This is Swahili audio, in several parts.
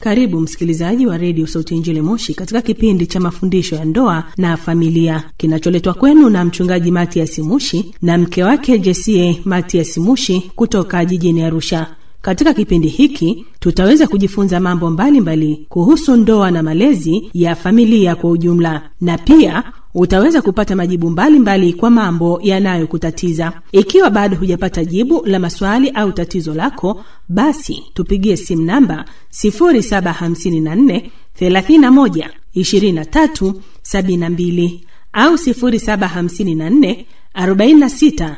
Karibu msikilizaji wa redio Sauti ya Injili Moshi katika kipindi cha mafundisho ya ndoa na familia kinacholetwa kwenu na mchungaji Matias Mushi na mke wake Jesie Matias Mushi kutoka jijini Arusha. Katika kipindi hiki tutaweza kujifunza mambo mbalimbali mbali kuhusu ndoa na malezi ya familia kwa ujumla, na pia utaweza kupata majibu mbalimbali mbali kwa mambo yanayokutatiza. Ikiwa bado hujapata jibu la maswali au tatizo lako, basi tupigie simu namba 0754 31 23 72 au 0754 46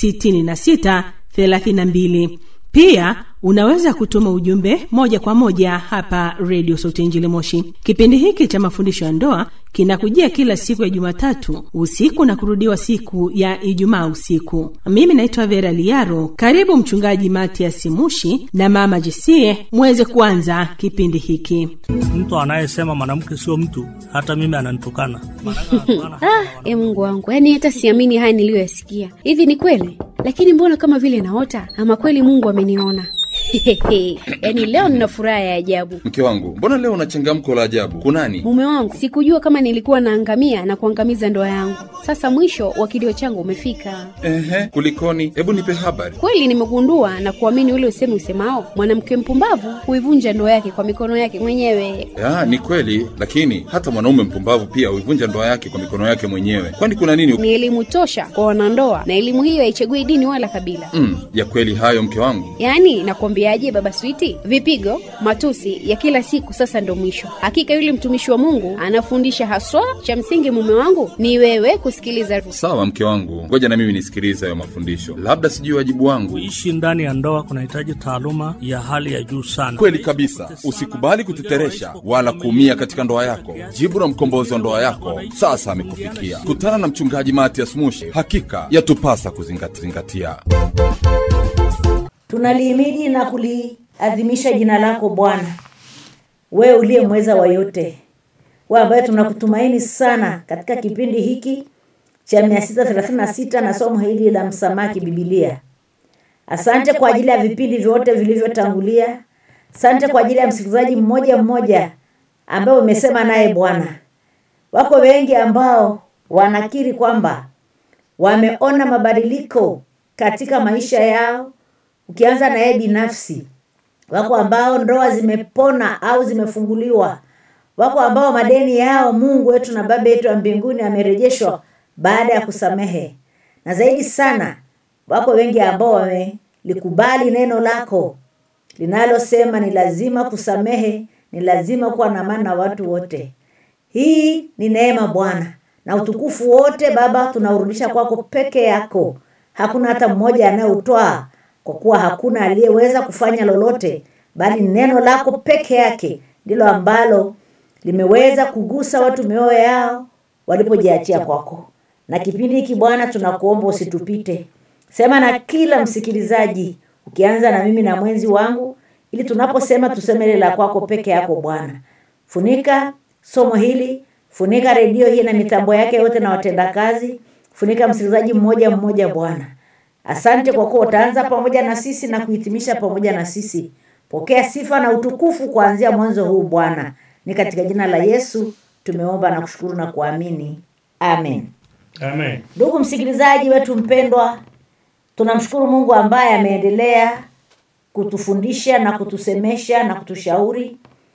66 32. Pia unaweza kutuma ujumbe moja kwa moja hapa redio Sauti Injili Moshi. Kipindi hiki cha mafundisho ya ndoa kinakujia kila siku ya Jumatatu usiku na kurudiwa siku ya Ijumaa usiku. Mimi naitwa Vera Liaro. Karibu Mchungaji Matias Mushi na Mama Jesie muweze kuanza kipindi hiki. Mtu anayesema mwanamke sio mtu, hata mimi ananitukana. Ah, e Mungu wangu, yaani hata siamini haya niliyoyasikia. Hivi ni kweli? Lakini mbona kama vile naota, ama kweli Mungu ameniona? yaani leo nina furaha ya ajabu. Mke wangu, mbona leo una changamko la ajabu? Kunani? Mume wangu, sikujua kama nilikuwa naangamia na kuangamiza ndoa yangu. Sasa mwisho wa kilio changu umefika. Ehe, kulikoni? Hebu nipe habari. Kweli nimegundua na kuamini ule usemi usemao, mwanamke mpumbavu huivunja ndoa yake kwa mikono yake mwenyewe. Ya, ni kweli, lakini hata mwanaume mpumbavu pia huivunja ndoa yake kwa mikono yake mwenyewe. Kwani kuna nini? Ni elimu tosha kwa wanandoa, na elimu hiyo haichagui dini wala kabila. Mm, ya kweli hayo mke wangu. Yaani nakwambiaje, baba Switi, vipigo, matusi ya kila siku sasa ndo mwisho. Hakika yule mtumishi wa Mungu anafundisha haswa. Cha msingi mume wangu ni wewe kusikiliza. Sawa mke wangu, ngoja na mimi nisikilize hayo mafundisho, labda sijui wajibu wangu. Kuishi ndani ya ndoa kunahitaji taaluma ya hali ya juu sana. Kweli kabisa, usikubali kuteteresha wala kuumia katika ndoa yako. Jibu la mkombozi wa ndoa yako sasa amekufikia. Kutana na mchungaji Matias Mushi, hakika yatupasa kuzingatia. Tunalihimidi na kuliadhimisha jina lako Bwana, wewe uliye mweza wa yote, wewe ambaye tunakutumaini sana katika kipindi hiki cha 636 na somo hili la msamaki Biblia. Asante kwa ajili ya vipindi vyote vilivyotangulia. Asante kwa ajili ya msikilizaji mmoja mmoja ambaye umesema naye Bwana. Wako wengi ambao wanakiri kwamba wameona mabadiliko katika maisha yao ukianza na yeye binafsi. Wako ambao ndoa zimepona au zimefunguliwa. Wako ambao madeni yao Mungu wetu na Baba yetu wa mbinguni amerejeshwa baada ya kusamehe, na zaidi sana, wako wengi ambao wamelikubali neno lako linalosema ni lazima kusamehe, ni lazima kuwa na amani na watu wote. Hii ni neema Bwana, na utukufu wote Baba tunaurudisha kwako peke yako. Hakuna hata mmoja anayeutoa kwa kuwa hakuna aliyeweza kufanya lolote, bali neno lako peke yake ndilo ambalo limeweza kugusa watu mioyo yao walipojiachia kwako. Na kipindi hiki Bwana, tunakuomba usitupite, sema na kila msikilizaji, ukianza na mimi na mwenzi wangu, ili tunaposema tuseme ile la kwako peke yako Bwana. Funika somo hili, funika redio hii na mitambo yake yote na watendakazi, funika msikilizaji mmoja mmoja Bwana. Asante kwa kuwa utaanza pamoja na sisi na kuhitimisha pamoja na sisi. Pokea sifa na utukufu kuanzia mwanzo huu Bwana, ni katika jina la Yesu tumeomba na kushukuru na kuamini, amen. Amen. Ndugu msikilizaji wetu mpendwa, tunamshukuru Mungu ambaye ameendelea kutufundisha na kutusemesha na kutushauri,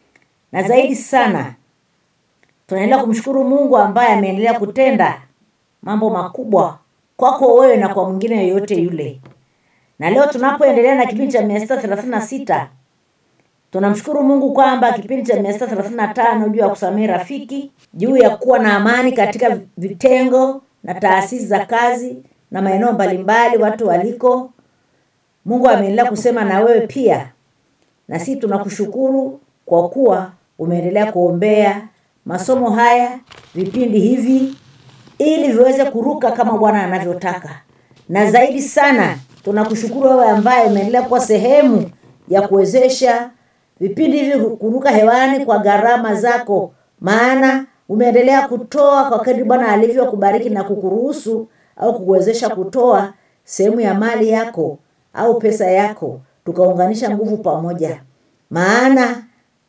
na zaidi sana tunaendelea kumshukuru Mungu ambaye ameendelea kutenda mambo makubwa kwako wewe na kwa mwingine yoyote yule. Na leo tunapoendelea na kipindi cha mia sita thelathini na sita tunamshukuru Mungu kwamba kipindi cha mia sita thelathini na tano juu ya kusamehe rafiki, juu ya kuwa na amani katika vitengo na taasisi za kazi na maeneo mbalimbali watu waliko. Mungu ameendelea kusema na wewe pia, na sisi tunakushukuru kwa kuwa umeendelea kuombea masomo haya, vipindi hivi ili viweze kuruka kama Bwana anavyotaka. Na zaidi sana tunakushukuru wewe ambaye umeendelea kuwa sehemu ya kuwezesha vipindi hivi kuruka hewani kwa gharama zako, maana umeendelea kutoa kwa kadri Bwana alivyokubariki na kukuruhusu au kukuwezesha kutoa sehemu ya mali yako au pesa yako, tukaunganisha nguvu pamoja, maana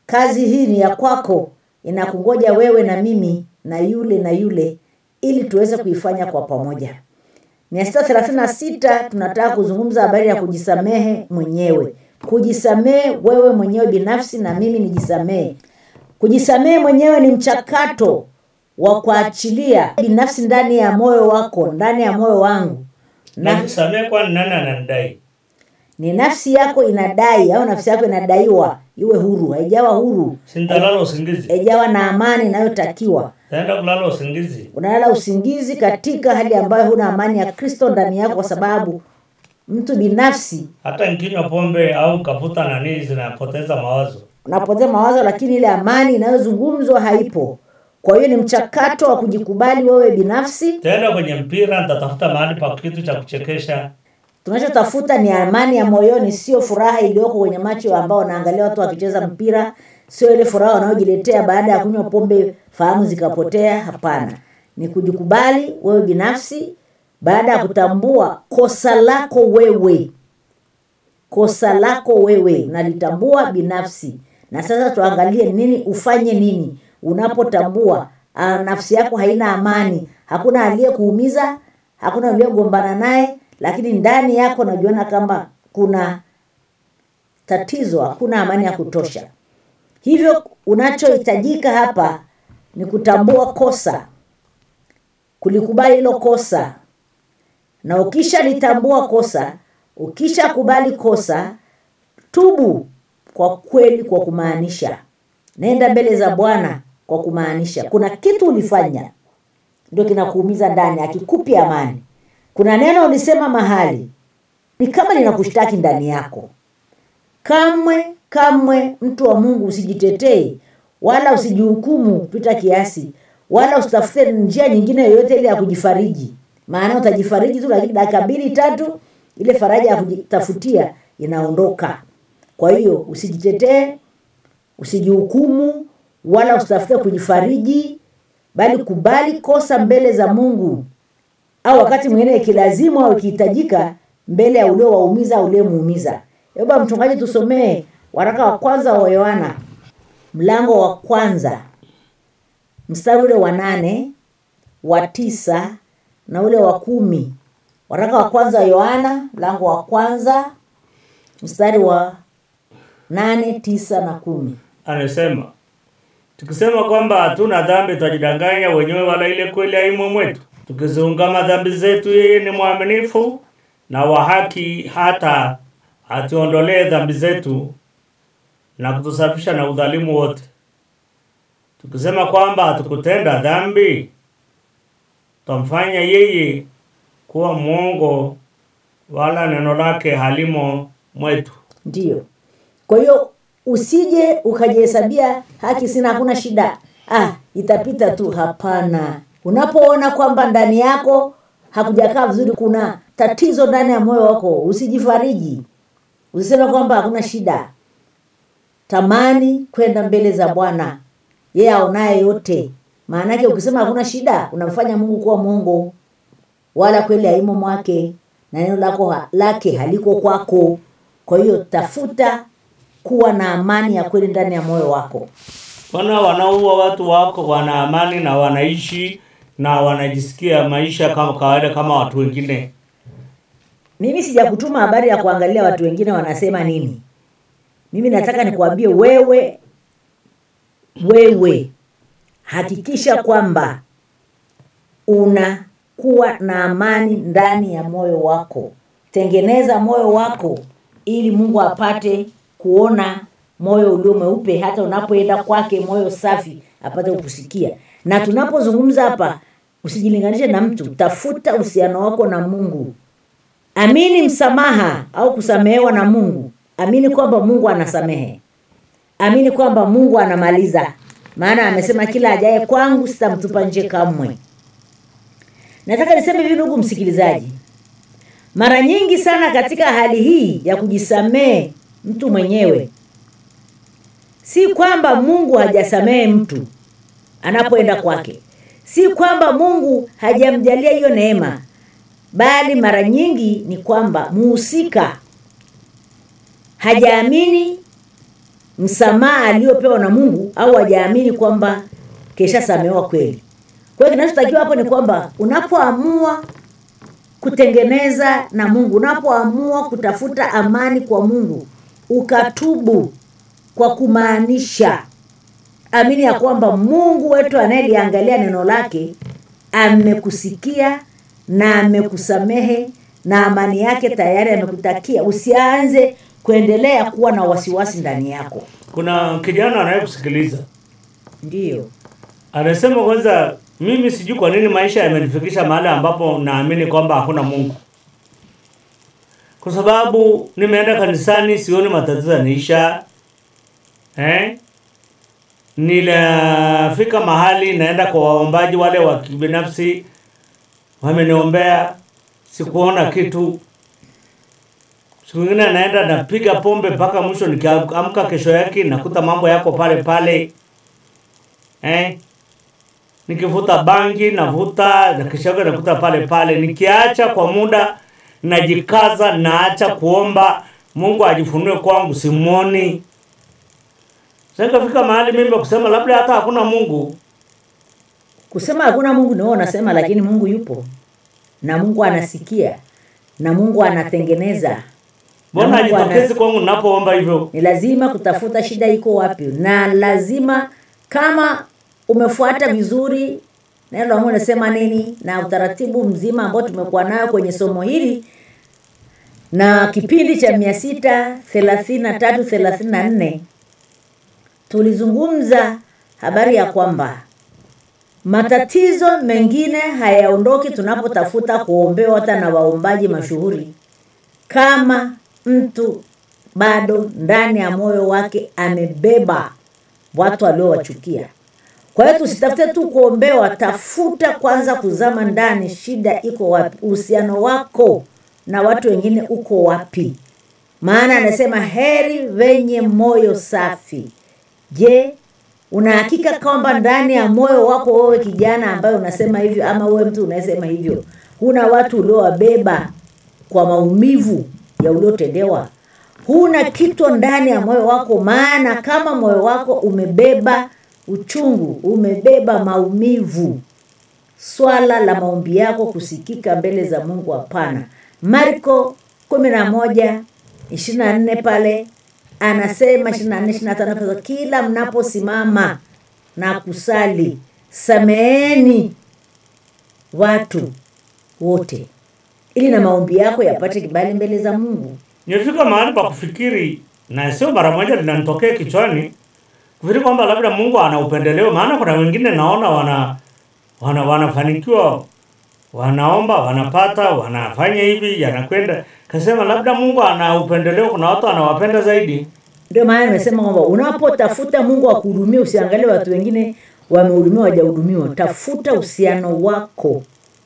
kazi hii ni ya kwako inakungoja wewe na mimi na yule na yule ili tuweze kuifanya kwa pamoja mia sita thelathini na sita tunataka kuzungumza habari ya kujisamehe mwenyewe kujisamehe wewe mwenyewe binafsi na mimi nijisamehe kujisamehe mwenyewe ni mchakato wa kuachilia binafsi ndani ya moyo wako ndani ya moyo wangu na najisamehe kwani nani ananidai ni nafsi yako inadai au nafsi yako inadaiwa iwe huru haijawa huru sintalala usingizi haijawa na amani inayotakiwa taenda kulala usingizi unalala usingizi katika hali ambayo huna amani ya kristo ndani yako kwa sababu mtu binafsi hata nkinywa pombe au kavuta nanii zinapoteza mawazo unapoteza mawazo lakini ile amani inayozungumzwa haipo kwa hiyo ni mchakato wa kujikubali wewe binafsi taenda kwenye mpira nitatafuta mahali pa kitu cha kuchekesha tunachotafuta ni amani ya moyoni sio furaha iliyoko kwenye macho ambao wanaangalia watu wakicheza mpira sio ile furaha wanaojiletea baada ya kunywa pombe fahamu zikapotea hapana ni kujikubali wewe binafsi baada ya kutambua kosa lako wewe kosa lako wewe nalitambua binafsi na sasa tuangalie nini ufanye nini unapotambua ah, nafsi yako haina amani hakuna aliyekuumiza hakuna aliyegombana naye lakini ndani yako najiona kama kuna tatizo hakuna amani ya kutosha hivyo unachohitajika hapa ni kutambua kosa kulikubali hilo kosa na ukishalitambua kosa ukishakubali kosa tubu kwa kweli kwa kumaanisha nenda mbele za bwana kwa kumaanisha kuna kitu ulifanya ndio kinakuumiza ndani akikupi amani kuna neno ulisema mahali ni kama linakushtaki ndani yako kamwe kamwe mtu wa mungu usijitetee wala usijihukumu kupita kiasi wala usitafute njia nyingine yoyote ile ya kujifariji maana utajifariji tu lakini dakika mbili tatu ile faraja ya kujitafutia inaondoka kwa hiyo usijitetee usijihukumu wala usitafute kujifariji bali kubali kosa mbele za mungu au wakati mwingine ikilazimu au ikihitajika mbele ya uliowaumiza au uliomuumiza eba mchungaji tusomee waraka wa kwanza wa yohana mlango wa kwanza mstari ule wa nane wa tisa na ule wa kumi waraka wa kwanza wa yohana mlango wa kwanza mstari wa nane tisa na kumi anasema tukisema kwamba hatuna dhambi tutajidanganya wenyewe wala ile kweli haimo mwetu tukiziungama dhambi zetu yeye ni mwaminifu na wa haki hata atuondolee dhambi zetu na kutusafisha na udhalimu wote tukisema kwamba hatukutenda dhambi twamfanya yeye kuwa mwongo wala neno lake halimo mwetu ndiyo kwa hiyo usije ukajihesabia haki sina hakuna shida ah itapita tu hapana unapoona kwamba ndani yako hakujakaa vizuri kuna tatizo ndani ya moyo wako usijifariji usiseme kwamba hakuna shida tamani kwenda mbele za bwana yeye aonaye yote maanake ukisema hakuna shida unamfanya mungu kuwa mwongo wala kweli haimo mwake na neno lako ha- lake haliko kwako kwa hiyo tafuta kuwa na amani ya kweli ndani ya moyo wako wana wanaua watu wako wana amani na wanaishi na wanajisikia maisha kama kawaida kama watu wengine mimi sijakutuma habari ya kuangalia watu wengine wanasema nini mimi nataka nikuambie wewe wewe hakikisha kwamba unakuwa na amani ndani ya moyo wako tengeneza moyo wako ili mungu apate kuona moyo ulio mweupe hata unapoenda kwake moyo safi apate kukusikia na tunapozungumza hapa usijilinganishe na mtu tafuta uhusiano wako na mungu amini msamaha au kusamehewa na mungu amini kwamba mungu anasamehe amini kwamba mungu anamaliza maana amesema kila ajaye kwangu sitamtupa nje kamwe nataka niseme hivi ndugu msikilizaji mara nyingi sana katika hali hii ya kujisamehe mtu mwenyewe si kwamba mungu hajasamehe mtu anapoenda kwake si kwamba mungu hajamjalia hiyo neema bali mara nyingi ni kwamba muhusika hajaamini msamaha aliyopewa na mungu au hajaamini kwamba keshasamehewa kweli kwa hiyo kinachotakiwa hapo ni kwamba unapoamua kutengeneza na mungu unapoamua kutafuta amani kwa mungu ukatubu kwa kumaanisha amini ya kwamba mungu wetu anayeliangalia neno lake amekusikia na amekusamehe na amani yake tayari amekutakia usianze kuendelea kuwa na wasiwasi ndani yako kuna kijana anayekusikiliza ndiyo anasema kwanza mimi sijui kwa nini maisha yamenifikisha mahali ambapo naamini kwamba hakuna mungu kwa sababu nimeenda kanisani sioni matatizo yanaisha eh? nilafika mahali naenda kwa waombaji wale wa kibinafsi wameniombea sikuona kitu siku ingine naenda napiga pombe mpaka mwisho nikiamka kesho yake nakuta mambo yako pale pale eh? nikivuta bangi navuta na kesho yake nakuta pale pale nikiacha kwa muda najikaza naacha kuomba mungu ajifunue kwangu simwoni sakafika mahali mimi kusema labda hata hakuna mungu kusema hakuna mungu ni wewe unasema lakini mungu yupo na mungu anasikia na mungu anatengeneza mbona Na Mungu ana- ajitokezi kwangu napoomba hivyo ni lazima kutafuta shida iko wapi na lazima kama umefuata vizuri neno la mungu nasema nini na utaratibu mzima ambao tumekuwa nayo kwenye somo hili na kipindi cha mia sita thelathini na tatu thelathini na nne tulizungumza habari ya kwamba matatizo mengine hayaondoki tunapotafuta kuombewa hata na waombaji mashuhuri kama mtu bado ndani ya moyo wake amebeba watu aliowachukia kwa hiyo tusitafute tu kuombewa tafuta kwanza kuzama ndani shida iko wapi uhusiano wako na watu wengine uko wapi maana anasema heri wenye moyo safi je unahakika kwamba ndani ya moyo wako wewe kijana ambaye unasema hivyo ama wewe mtu unayesema hivyo huna watu uliowabeba kwa maumivu ya uliotendewa huna kitu ndani ya moyo wako maana kama moyo wako umebeba uchungu umebeba maumivu swala la maombi yako kusikika mbele za mungu hapana marko kumi na moja ishiri na nne pale anasema ishiri na nne ishiri na tano pale, kila mnaposimama na kusali sameeni watu wote ili na maombi yako yapate kibali mbele za mungu nimefika mahali pa kufikiri na sio mara moja linanitokea kichwani kufikiri kwamba labda mungu ana upendeleo maana kuna wengine naona wana, wana wanafanikiwa wanaomba wanapata wanafanya hivi yanakwenda kasema labda mungu ana upendeleo kuna watu anawapenda zaidi ndio maana nimesema kwamba unapotafuta mungu akuhudumia usiangalie watu wengine wamehudumiwa wajahudumiwa tafuta uhusiano wako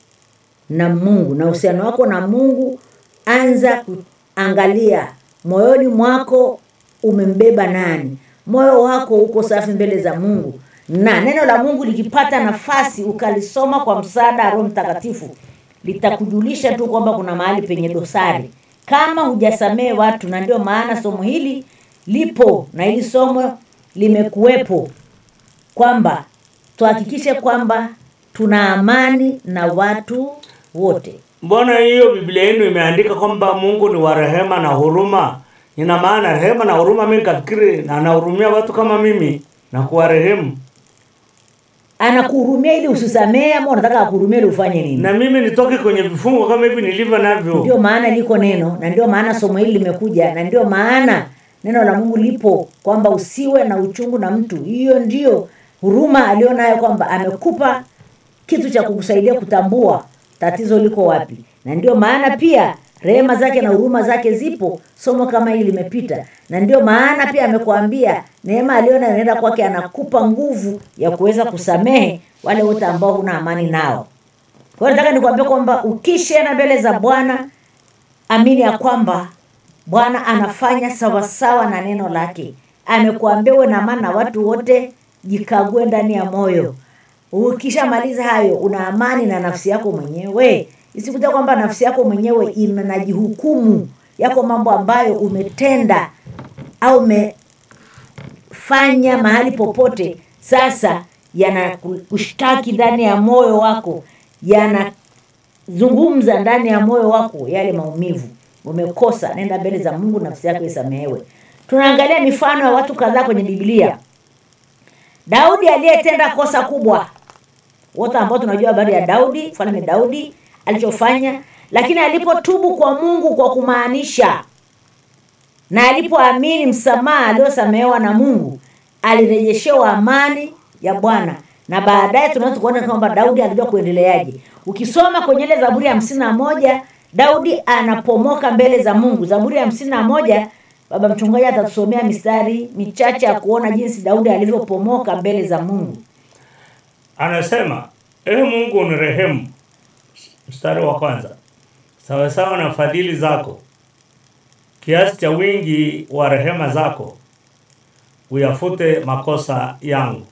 na mungu na uhusiano wako na mungu anza kuangalia moyoni mwako umembeba nani moyo wako uko safi mbele za mungu na neno la mungu likipata nafasi ukalisoma kwa msaada wa roho mtakatifu litakujulisha tu kwamba kuna mahali penye dosari kama hujasamehe watu na ndio maana somo hili lipo na hili somo limekuwepo kwamba tuhakikishe kwamba tuna amani na watu wote mbona hiyo biblia yenu imeandika kwamba mungu ni wa rehema na huruma ina maana rehema na huruma mi nikafikiri anahurumia watu kama mimi na kuwarehemu anakuhurumia ili usisamehe ama unataka akuhurumia ili ufanye nini na mimi nitoke kwenye vifungo kama hivi nilivyo navyo ndio maana liko neno na ndio maana somo hili limekuja na ndio maana neno la mungu lipo kwamba usiwe na uchungu na mtu hiyo ndio huruma alionayo kwamba amekupa kitu cha kukusaidia kutambua tatizo liko wapi na ndio maana pia rehema zake na huruma zake zipo somo kama hili limepita na ndio maana pia amekuambia neema aliona inaenda kwake anakupa nguvu ya kuweza kusamehe wale wote ambao huna amani nao kwa hiyo nataka nikuambia kwamba ukishaenda mbele za bwana amini ya kwamba bwana anafanya sawasawa na neno lake amekuambia uwe na amani na watu wote jikague ndani ya moyo ukishamaliza hayo una amani na nafsi yako mwenyewe isikuta kwamba nafsi yako mwenyewe inajihukumu yako mambo ambayo umetenda au ume, yanafanya mahali popote sasa yanakushtaki ndani ya moyo wako yanazungumza ndani ya moyo wako yale maumivu umekosa nenda mbele za mungu nafsi yako isamehewe tunaangalia mifano ya watu kadhaa kwenye biblia daudi aliyetenda kosa kubwa wote ambao tunajua habari ya daudi mfalme daudi alichofanya lakini alipotubu kwa mungu kwa kumaanisha na alipoamini msamaha aliosamehewa na mungu alirejeshewa amani ya bwana na baadaye tunaweza kuona kwamba daudi alijua kuendeleaje ukisoma kwenye ile zaburi ya hamsini na moja daudi anapomoka mbele za mungu zaburi ya hamsini na moja baba mchungaji atatusomea mistari michache ya kuona jinsi daudi alivyopomoka mbele za mungu anasema ee mungu unirehemu mstari wa kwanza sawasawa na fadhili zako kiasi cha wingi wa rehema zako uyafute makosa yangu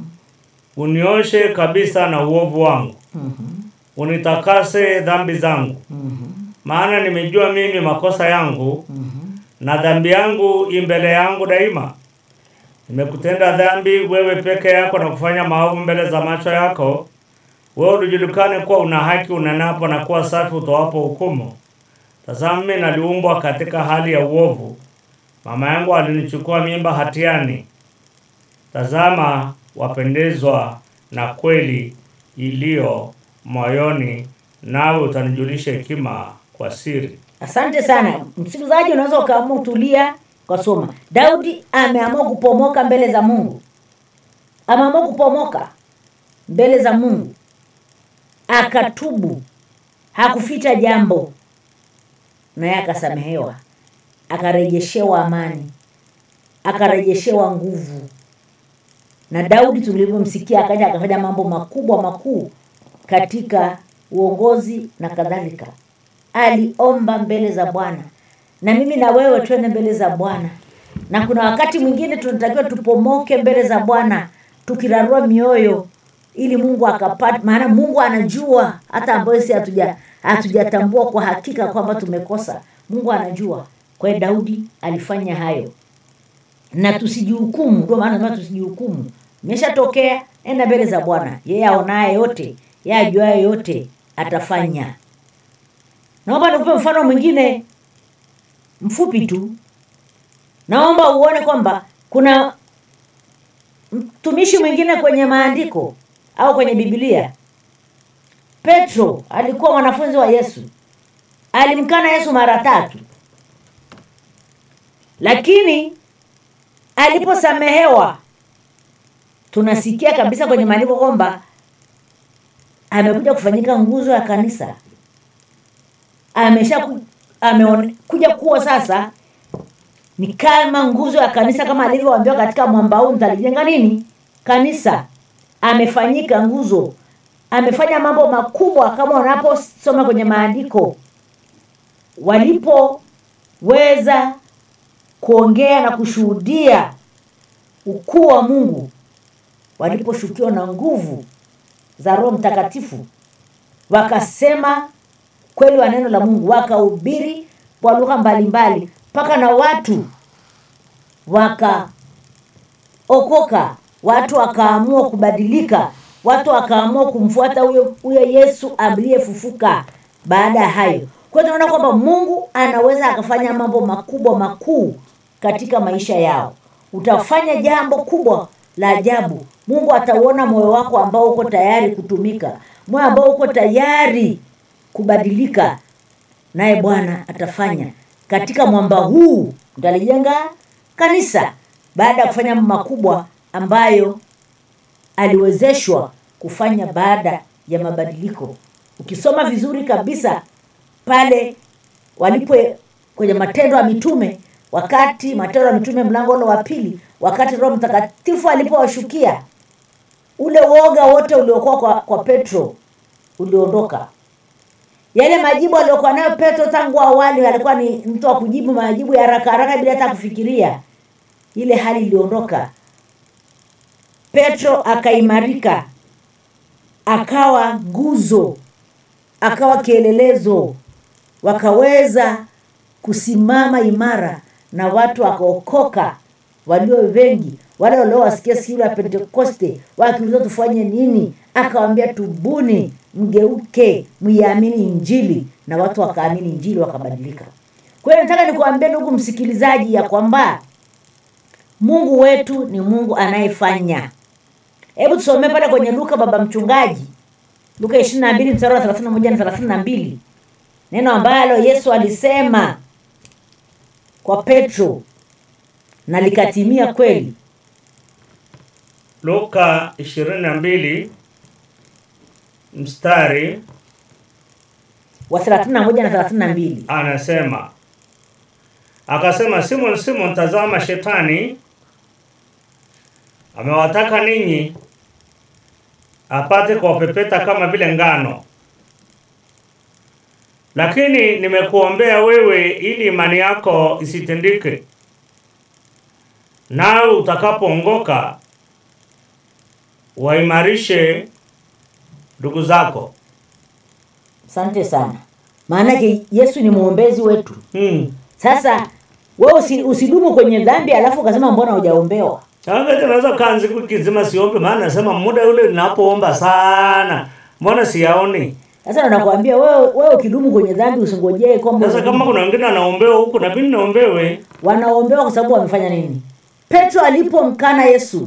unioshe kabisa na uovu wangu unitakase dhambi zangu maana nimejua mimi makosa yangu na dhambi yangu imbele yangu daima nimekutenda dhambi wewe peke yako na kufanya maovu mbele za macho yako wewe ulijulikane kuwa una haki unenapo na kuwa safi utoapo hukumu tazama mimi naliumbwa katika hali ya uovu mama yangu alinichukua mimba hatiani tazama wapendezwa na kweli iliyo moyoni nawe utanijulisha hekima kwa siri asante sana msikilizaji unaweza ukaamua utulia ukasoma daudi ameamua kupomoka mbele za mungu ameamua kupomoka mbele za mungu akatubu hakuficha jambo naye akasamehewa akarejeshewa amani akarejeshewa nguvu na daudi tulivyomsikia akaja akafanya mambo makubwa makuu katika uongozi na kadhalika aliomba mbele za bwana na mimi na wewe twende mbele za bwana na kuna wakati mwingine tunatakiwa tupomoke mbele za bwana tukirarua mioyo ili mungu akapata maana mungu anajua hata ambayo si hatuja hatujatambua kwa hakika kwamba tumekosa mungu anajua kwa hiyo daudi alifanya hayo na tusijihukumu ndio maana nasema tusijihukumu imeshatokea enda mbele za bwana yeye aonaye yote yeye ajuaye yote atafanya naomba nikupe mfano mwingine mfupi tu naomba uone kwamba kuna mtumishi mwingine kwenye maandiko au kwenye bibilia petro alikuwa mwanafunzi wa yesu alimkana yesu mara tatu lakini aliposamehewa tunasikia kabisa kwenye maandiko kwamba amekuja kufanyika nguzo ya kanisa amesha ku, amekuja kuwa sasa ni kama nguzo ya kanisa kama alivyoambiwa katika mwamba huu mtalijenga nini kanisa amefanyika nguzo amefanya mambo makubwa kama unaposoma kwenye maandiko walipoweza kuongea na kushuhudia ukuu wa mungu waliposhukiwa na nguvu za roho mtakatifu wakasema kweli wa neno la mungu wakahubiri kwa lugha mbalimbali mpaka na watu wakaokoka watu wakaamua kubadilika watu wakaamua kumfuata huyo huyo yesu aliyefufuka baada ya hayo kwa hiyo tunaona kwamba mungu anaweza akafanya mambo makubwa makuu katika maisha yao utafanya jambo kubwa la ajabu mungu atauona moyo wako ambao uko tayari kutumika moyo ambao uko tayari kubadilika naye bwana atafanya katika mwamba huu mtalijenga kanisa baada ya kufanya mambo makubwa ambayo aliwezeshwa kufanya baada ya mabadiliko ukisoma vizuri kabisa pale walipo kwenye matendo ya mitume wakati matendo ya mitume mlango ule wa pili wakati roho mtakatifu alipowashukia ule woga wote uliokuwa kwa, kwa petro uliondoka yale majibu aliyokuwa nayo petro tangu awali alikuwa ni mtu wa kujibu majibu ya haraka haraka bila hata kufikiria ile hali iliondoka petro akaimarika akawa nguzo akawa kielelezo wakaweza kusimama imara na watu wakaokoka walio wengi wale waliowasikia siku ya pentekoste wakiuliza tufanye nini akawambia tubuni mgeuke mwiamini injili na watu wakaamini injili wakabadilika kwa hiyo nataka nikuambia ndugu msikilizaji ya kwamba mungu wetu ni mungu anayefanya hebu tusomee pale kwenye luka baba mchungaji luka ishiri na mbili mstari wa thelathini na moja na thelathini na mbili neno ambalo yesu alisema kwa petro na likatimia kweli luka ishirini na mbili mstari wa thelathini na moja na thelathini na mbili anasema akasema simon simon tazama shetani amewataka ninyi apate kuwapepeta kama vile ngano lakini nimekuombea wewe ili imani yako isitindike nawe utakapoongoka waimarishe ndugu zako asante sana maanake yesu ni mwombezi wetu hmm. sasa we usi, usidumu kwenye dhambi alafu ukasema mbona hujaombewa Sasa naweza kaa siku kizima siombe, maana nasema muda ule ninapoomba sana, mbona siyaoni? sasa nakwambia wewe wewe ukidumu kwenye dhambi usingojee kwamba Sasa kama kuna wengine wanaombewa huku na mimi naombewe, wanaombewa kwa sababu wamefanya nini petro alipomkana yesu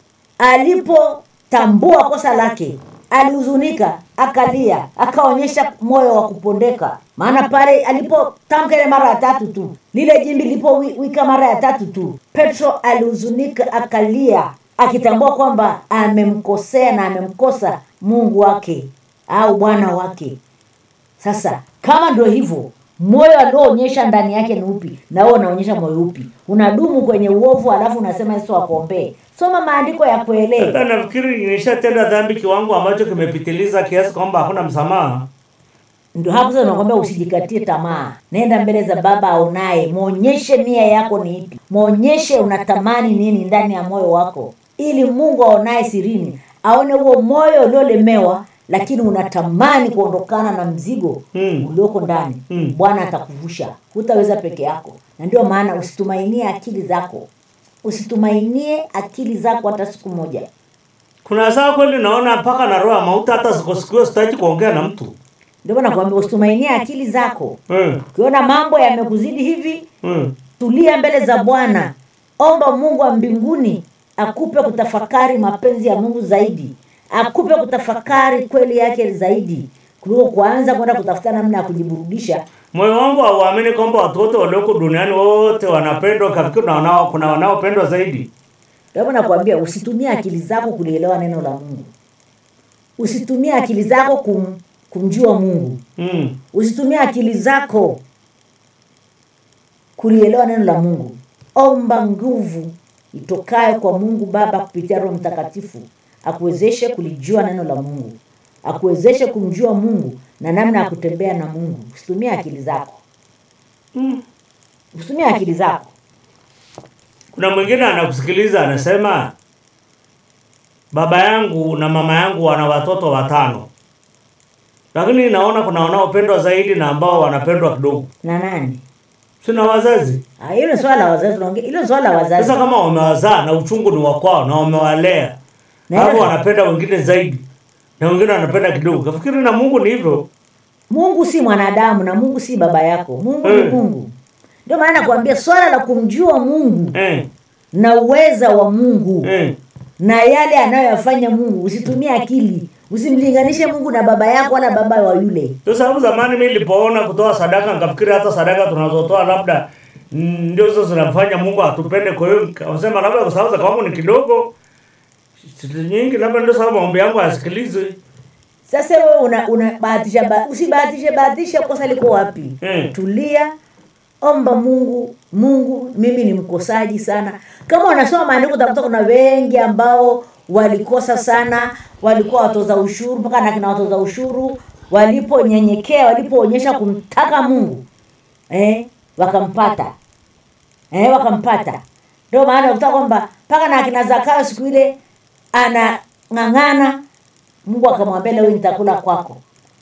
alipotambua kosa lake alihuzunika akalia akaonyesha moyo wa kupondeka maana pale alipotamka ile mara ya tatu tu lile jimbi lilipowika mara ya tatu tu petro alihuzunika akalia akitambua kwamba amemkosea na amemkosa mungu wake au bwana wake sasa kama ndio hivyo moyo alioonyesha ndani yake ni upi na wewe unaonyesha moyo upi unadumu kwenye uovu alafu unasema yesu akuombee soma maandiko ya kuelewa hata nafikiri nishatenda dhambi kiwango ambacho kimepitiliza kiasi kwamba hakuna msamaha. ndio hapo sasa nakwambia usijikatie tamaa nenda mbele za baba aonaye mwonyeshe nia yako ni ipi mwonyeshe unatamani nini ndani ya moyo wako ili mungu aonaye sirini aone huo moyo uliolemewa lakini unatamani kuondokana na mzigo Mm. ulioko ndani Mm. bwana atakuvusha hutaweza peke yako na ndio maana usitumainie akili zako usitumainie akili zako hata siku moja Kuna saa kweli naona mpaka na roho ya mauti, hata siku siku hiyo sitaki kuongea na mtu ndio maana nakwambia usitumainie akili zako mm. ukiona mambo yamekuzidi hivi Mm. tulia mbele za bwana omba mungu wa mbinguni akupe kutafakari mapenzi ya mungu zaidi akupe kutafakari kweli yake zaidi kuliko kuanza kwenda kutafuta namna ya kujiburudisha Moyo wangu hauamini kwamba watu wote walioko duniani wote wanapendwa, kafikiri na wanao, kuna wanaopendwa zaidi. Ndio nakwambia usitumie akili zako kulielewa neno la mungu usitumie akili zako kum, kumjua mungu mm. usitumie akili zako kulielewa neno la mungu omba nguvu itokayo kwa mungu baba kupitia roho mtakatifu akuwezeshe kulijua neno la mungu akuwezeshe kumjua mungu na namna ya kutembea na mungu usitumie akili zako Mm. usitumie akili zako Kuna mwingine anakusikiliza anasema, baba yangu na mama yangu wana watoto watano, lakini naona kuna wanaopendwa zaidi na ambao wanapendwa kidogo. na nani Sina wazazi. Ah, hilo ni swala la wazazi tunaongea hilo ni swala la wazazi Sasa kama wamewazaa na uchungu ni wa kwao na wamewalea, Na hapo hilo- wanapenda wengine zaidi na wengine wanapenda kidogo. Kafikiri na Mungu ni hivyo. mungu si mwanadamu na mungu si baba yako mungu ni Mm. mungu ndio maana nakwambia swala la kumjua mungu Eh, na uweza wa mungu eh. na yale anayoyafanya mungu usitumie akili usimlinganishe mungu na baba yako wala baba wa yule Ndio sababu zamani mimi nilipoona kutoa sadaka nikafikiri hata sadaka tunazotoa labda mm, ndio hizo zinafanya Mungu atupende. Kwa hiyo nikasema labda kwa sababu za kwangu ni kidogo siku nyingi, labda ndio sababu maombi yangu hayasikilizwi. sasa wewe una, una bahatisha ba, usibahatishe bahatisha kosa liko wapi Mm. tulia omba mungu mungu mimi ni mkosaji sana kama unasoma maandiko utakuta kuna wengi ambao walikosa sana walikuwa watoza ushuru mpaka na kina watoza ushuru waliponyenyekea walipoonyesha kumtaka mungu eh, wakampata eh, wakampata ndio maana utakuta kwamba mpaka na akina zakayo siku ile anang'ang'ana mungu akamwambia leo nitakula kwako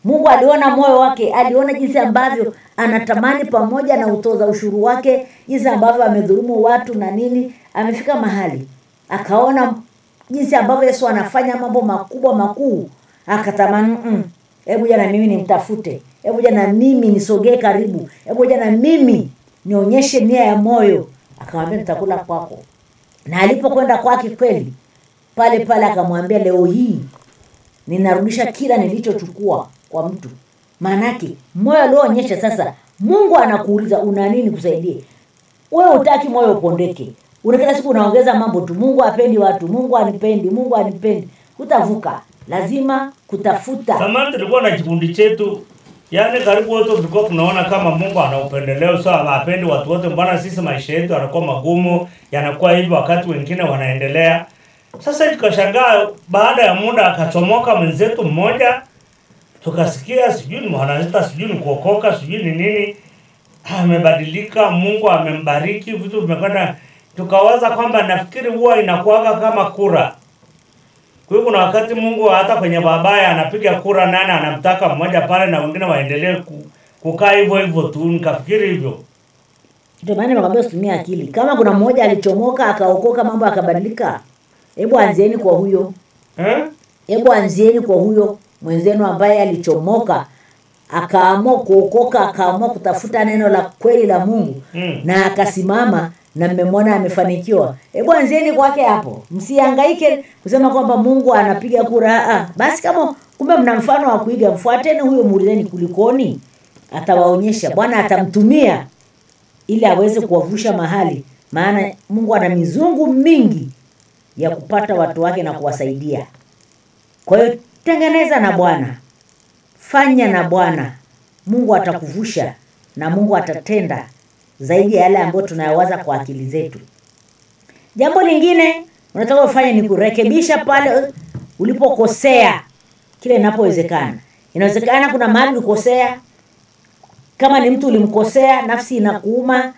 mungu aliona moyo wake aliona jinsi ambavyo anatamani pamoja na utoza ushuru wake jinsi ambavyo amedhurumu watu na nini amefika mahali akaona jinsi ambavyo yesu anafanya mambo makubwa makuu akatamani "Mm, hebu ja na mimi nimtafute hebu ja na mimi nisogee karibu hebu ja na mimi nionyeshe nia ya moyo akamwambia nitakula kwako na alipokwenda kwake kweli pale pale akamwambia leo hii ninarudisha kila nilichochukua kwa mtu maanake moyo alioonyesha sasa mungu anakuuliza una nini kusaidie wewe utaki moyo upondeke una kila siku unaongeza mambo tu mungu apendi watu mungu anipendi mungu anipendi hutavuka lazima kutafuta Zamani tulikuwa na kikundi chetu, yaani karibu wote tulikuwa tunaona kama Mungu ana upendeleo, so hapendi watu wote. Mbona sisi maisha yetu yanakuwa magumu, yanakuwa hivi, wakati wengine wanaendelea. Sasa tukashangaa, baada ya muda akachomoka mwenzetu mmoja, tukasikia sijui ni mwanazita, sijui ni kuokoka, sijui ni nini, amebadilika, Mungu amembariki, vitu vimekwenda. Tukawaza kwamba nafikiri huwa inakuwaga kama kura kwa hiyo kuna wakati Mungu hata kwenye babaya anapiga kura nane anamtaka mmoja pale na wengine waendelee ku, kukaa hivyo hivyo tu. Nikafikiri hivyo. ndio maana nimekwambia usitumie akili kama kuna mmoja alichomoka akaokoka mambo akabadilika hebu anzieni kwa huyo Eh? hebu anzieni kwa huyo mwenzenu ambaye alichomoka akaamua kuokoka akaamua kutafuta neno la kweli la mungu Mm. na akasimama na mmemwona amefanikiwa hebu anzieni kwake hapo msihangaike kusema kwamba mungu anapiga kura ah, basi kama kumbe mna mfano wa kuiga mfuateni huyo muulizeni kulikoni atawaonyesha bwana atamtumia ili aweze kuwavusha mahali maana mungu ana mizungu mingi ya kupata watu wake na kuwasaidia kwa hiyo tengeneza na bwana fanya na bwana mungu atakuvusha na mungu atatenda zaidi ya yale ambayo tunayawaza kwa akili zetu jambo lingine unataka ufanye ni kurekebisha pale ulipokosea kile inapowezekana inawezekana kuna mahali ulikosea kama ni mtu ulimkosea nafsi inakuuma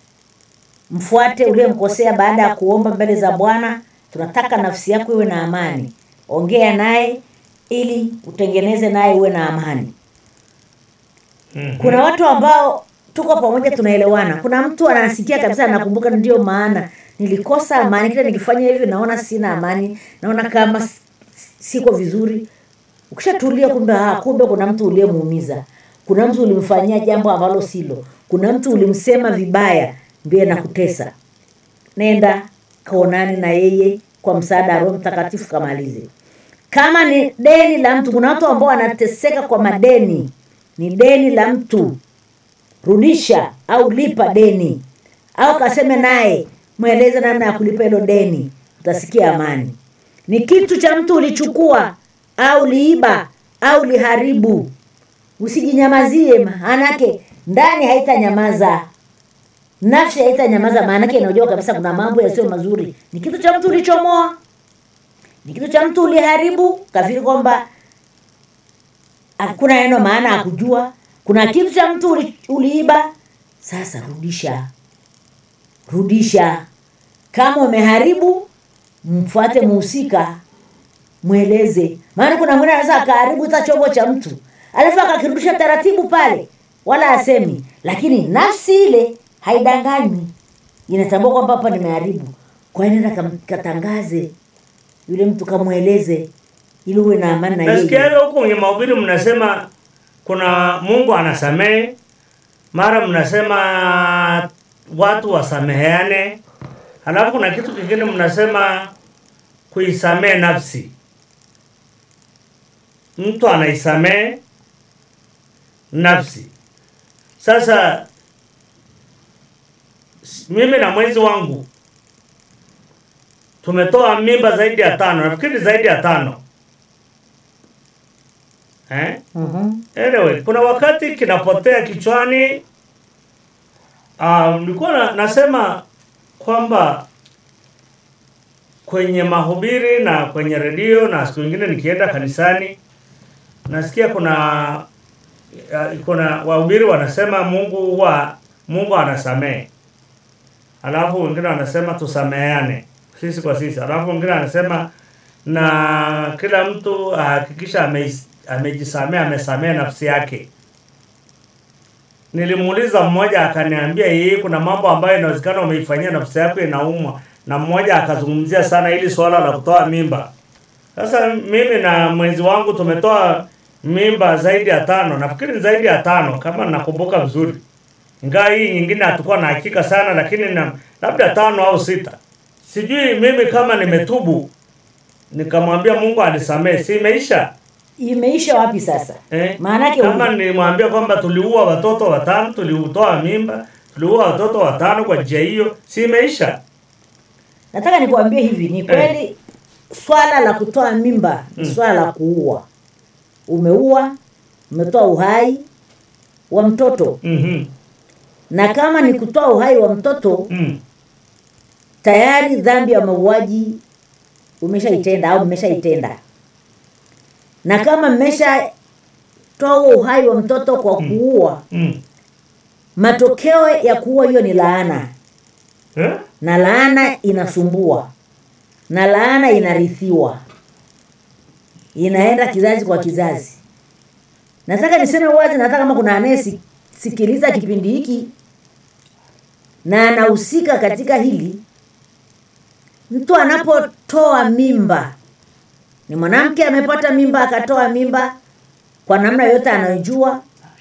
mfuate uliyemkosea baada ya kuomba mbele za bwana tunataka nafsi yako iwe na amani ongea naye ili utengeneze naye uwe na amani Mhm. kuna watu ambao tuko pamoja tunaelewana kuna mtu anasikia kabisa anakumbuka ndio maana nilikosa amani kile nikifanya hivi naona sina amani naona kama s- siko vizuri ukishatulia kumbe ah, kumbe kuna mtu uliyemuumiza kuna mtu ulimfanyia jambo ambalo silo kuna mtu ulimsema vibaya ndio nakutesa nenda kaonani na yeye kwa msaada wa roho mtakatifu kamalize kama ni deni la mtu kuna watu ambao wanateseka kwa madeni ni deni la mtu rudisha au lipa deni au kaseme naye mweleze namna ya kulipa hilo deni utasikia amani ni kitu cha mtu ulichukua au liiba au liharibu usijinyamazie maanake ndani haitanyamaza nafsi haitanyamaza maanake inajua kabisa kuna mambo yasiyo mazuri ni kitu cha mtu ulichomoa ni kitu cha mtu uliharibu kafiri kwamba hakuna neno maana ya kujua kuna kitu cha mtu uli, uliiba sasa rudisha rudisha kama umeharibu mfuate muhusika mweleze maana kuna mwingine anaweza akaharibu hata chombo cha mtu alafu akakirudisha taratibu pale wala asemi lakini nafsi ile haidanganywi inatambua kwamba hapa nimeharibu kwa hiyo nenda kam- katangaze yule mtu kamweleze ili uwe na amani na Nasikia yeye huko kwenye mahubiri mnasema kuna Mungu anasamehe, mara mnasema watu wasameheane, halafu kuna kitu kingine mnasema kuisamehe nafsi. Mtu anaisamehe nafsi. Sasa s- mimi na mwenzi wangu tumetoa mimba zaidi ya tano, nafikiri zaidi ya tano eh? Mhm. Anyway, kuna wakati kinapotea kichwani. Ah, nilikuwa na, nasema kwamba kwenye mahubiri na kwenye redio na siku nyingine nikienda kanisani nasikia kuna ya, kuna wahubiri wanasema Mungu huwa Mungu anasamehe, alafu wengine wanasema tusameheane sisi kwa sisi, alafu wengine wanasema na kila mtu ahakikisha ameis- amejisamea amesamea nafsi yake nilimuuliza mmoja akaniambia yeye kuna mambo ambayo inawezekana umeifanyia nafsi yako inaumwa na mmoja akazungumzia sana ili swala la kutoa mimba sasa mimi na mwenzi wangu tumetoa mimba zaidi ya tano nafikiri ni zaidi ya tano kama nakumbuka vizuri ingawa hii nyingine hatukuwa na hakika sana lakini na, labda tano au sita sijui mimi kama nimetubu nikamwambia mungu anisamee si imeisha imeisha wapi sasa Eh, maanake kama nilimwambia kwamba tuliua watoto watano, tuliutoa mimba, tuliua watoto watano kwa njia hiyo, si imeisha? nataka nikuambie hivi ni kweli swala la kutoa mimba ni swala la kuua umeua umetoa uhai wa mtoto Mhm. na kama ni kutoa uhai wa mtoto Mm. tayari dhambi ya mauaji umeshaitenda au mmeshaitenda na kama mmeshatoa huo uhai wa mtoto kwa kuua Mm. matokeo ya kuua hiyo ni laana Eh? na laana inasumbua na laana inarithiwa inaenda kizazi kwa kizazi nataka niseme wazi nataka kama kuna anayesikiliza kipindi hiki na anahusika katika hili mtu anapotoa mimba ni mwanamke amepata mimba akatoa mimba kwa namna yote anayojua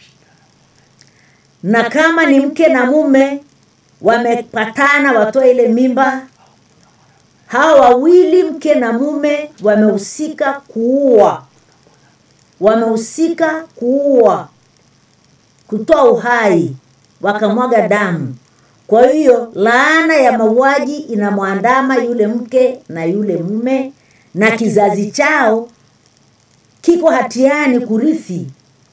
na kama ni mke na mume wamepatana watoe ile mimba hawa wawili mke na mume wamehusika kuua wamehusika kuua kutoa uhai wakamwaga damu kwa hiyo laana ya mauaji inamwandama yule mke na yule mume na kizazi chao kiko hatiani kurithi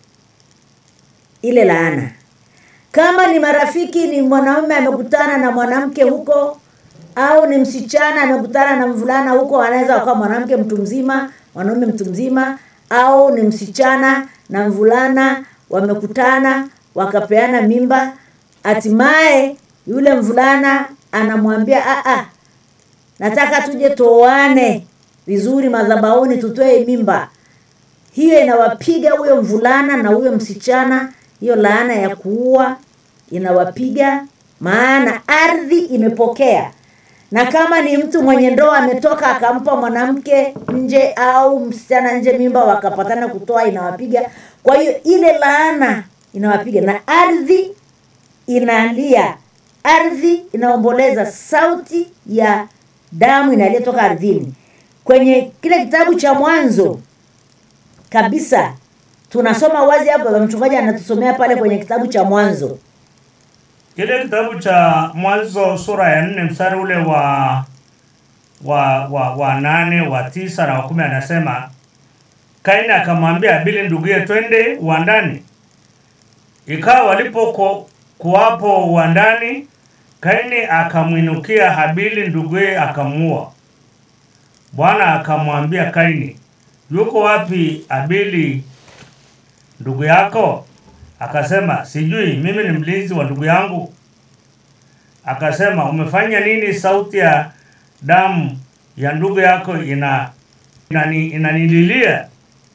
ile laana kama ni marafiki ni mwanaume amekutana na mwanamke huko au ni msichana amekutana na mvulana huko anaweza wakawa mwanamke mtu mzima mwanaume mtu mzima au ni msichana na mvulana wamekutana wakapeana mimba hatimaye yule mvulana anamwambia "Ah, ah, nataka tuje tuoane vizuri madhabauni tutoe mimba hiyo inawapiga huyo mvulana na huyo msichana hiyo laana ya kuua inawapiga maana ardhi imepokea na kama ni mtu mwenye ndoa ametoka akampa mwanamke nje au msichana nje mimba wakapatana kutoa inawapiga kwa hiyo ile laana inawapiga na ardhi inalia ardhi inaomboleza sauti ya damu inaliyotoka ardhini kwenye kile kitabu cha mwanzo kabisa tunasoma wazi hapo mchungaji anatusomea pale kwenye kitabu cha mwanzo Kile kitabu cha Mwanzo sura ya nne mstari ule wa wa wa, wa nane wa tisa na wa kumi anasema Kaini akamwambia Abili nduguye, twende uwandani. Ikawa walipo ku- kuwapo uwandani, Kaini akamwinukia Habili nduguye akamuua. Bwana akamwambia Kaini, yuko wapi Abili ndugu yako? Akasema, sijui, mimi ni mlinzi wa ndugu yangu. Akasema, umefanya nini? Sauti ya damu ya ndugu yako ina inani, inanililia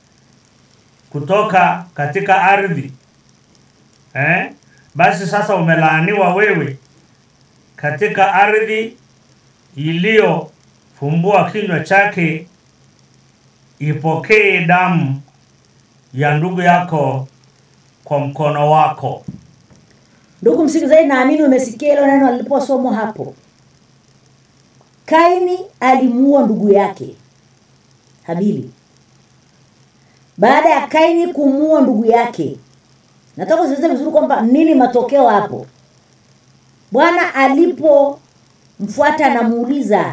kutoka katika ardhi eh? Basi sasa umelaaniwa wewe katika ardhi iliyofumbua kinywa chake, ipokee damu ya ndugu yako kwa mkono wako. ndugu msikilizaji naamini umesikia hilo neno liliposomwa hapo kaini alimuua ndugu yake habili baada ya kaini kumuua ndugu yake nataka usikilize vizuri kwamba nini matokeo hapo bwana alipomfuata anamuuliza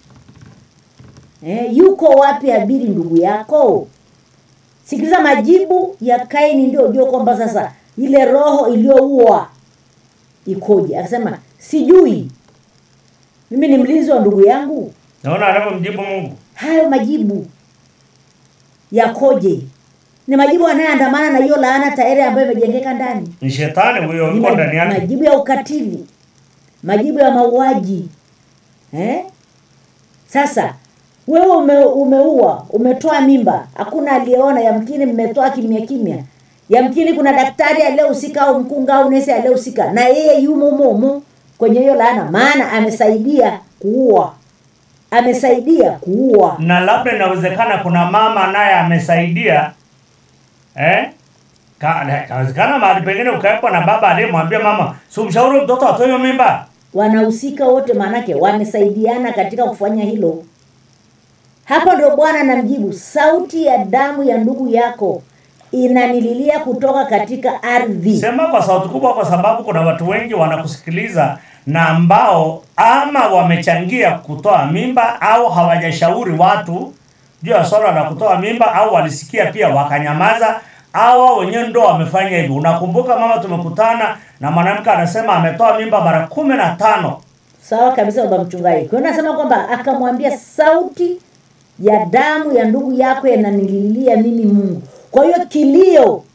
eh, yuko wapi abili ndugu yako sikiliza majibu ya kaini ndio ujue kwamba sasa ile roho iliyoua ikoje akasema sijui mimi ni mlinzi wa ndugu yangu Naona anavyomjibu Mungu. hayo majibu yakoje ni majibu yanayoandamana na hiyo laana tayari ambayo imejengeka ndani Ni shetani huyo ni yuko ma- ndani yake. majibu ya ukatili majibu ya mauaji eh? sasa wewe ume, umeua umetoa mimba hakuna aliyeona yamkini mmetoa kimya kimya yamkini kuna daktari aliyehusika au mkunga au nesi aliyehusika na yeye yumo humo humo kwenye hiyo laana maana amesaidia kuua amesaidia kuua na labda inawezekana kuna mama naye amesaidia eh? Ka- inawezekana mahali pengine ukawekwa na baba aliyemwambia mama si umshauri mtoto atoe hiyo mimba wanahusika wote maanake wamesaidiana katika kufanya hilo hapo ndio bwana anamjibu sauti ya damu ya ndugu yako inanililia kutoka katika ardhi sema kwa sauti kubwa kwa sababu kuna watu wengi wanakusikiliza na ambao ama wamechangia kutoa mimba au hawajashauri watu juu ya swala la kutoa mimba au walisikia pia wakanyamaza au wao wenyewe ndo wamefanya hivyo unakumbuka mama tumekutana na mwanamke anasema ametoa mimba mara kumi na tano sawa kabisa baba mchungaji kwa hiyo nasema kwamba akamwambia sauti ya damu ya ndugu yako yananililia mimi mungu kwa hiyo kilio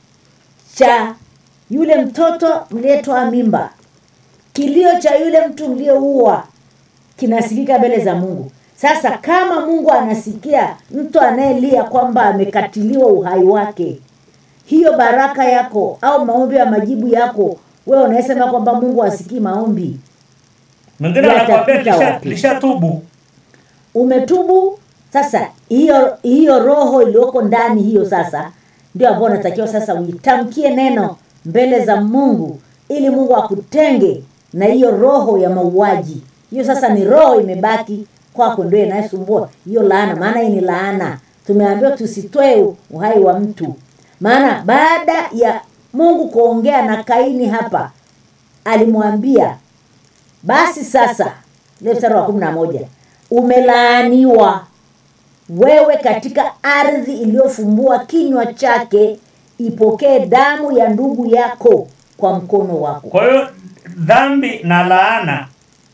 cha yule mtoto mliyetoa mimba kilio cha yule mtu mliyeua kinasikika mbele za mungu sasa kama mungu anasikia mtu anayelia kwamba amekatiliwa uhai wake hiyo baraka yako au maombi ya majibu yako wewe unayesema kwamba mungu asikii maombi mwingine Yatapita anakwambia lisha- wapi? lishatubu umetubu sasa hiyo hiyo roho iliyoko ndani hiyo sasa ndio ambayo unatakiwa sasa uitamkie neno mbele za mungu ili mungu akutenge na hiyo roho ya mauaji hiyo sasa ni roho imebaki kwako ndio inayosumbua hiyo laana maana hii ni laana tumeambiwa tusitoe uhai wa mtu maana baada ya mungu kuongea na kaini hapa alimwambia basi sasa ile mstari wa kumi na moja umelaaniwa wewe katika ardhi iliyofumbua kinywa chake ipokee damu ya ndugu yako kwa mkono wako kwa hiyo dhambi na laana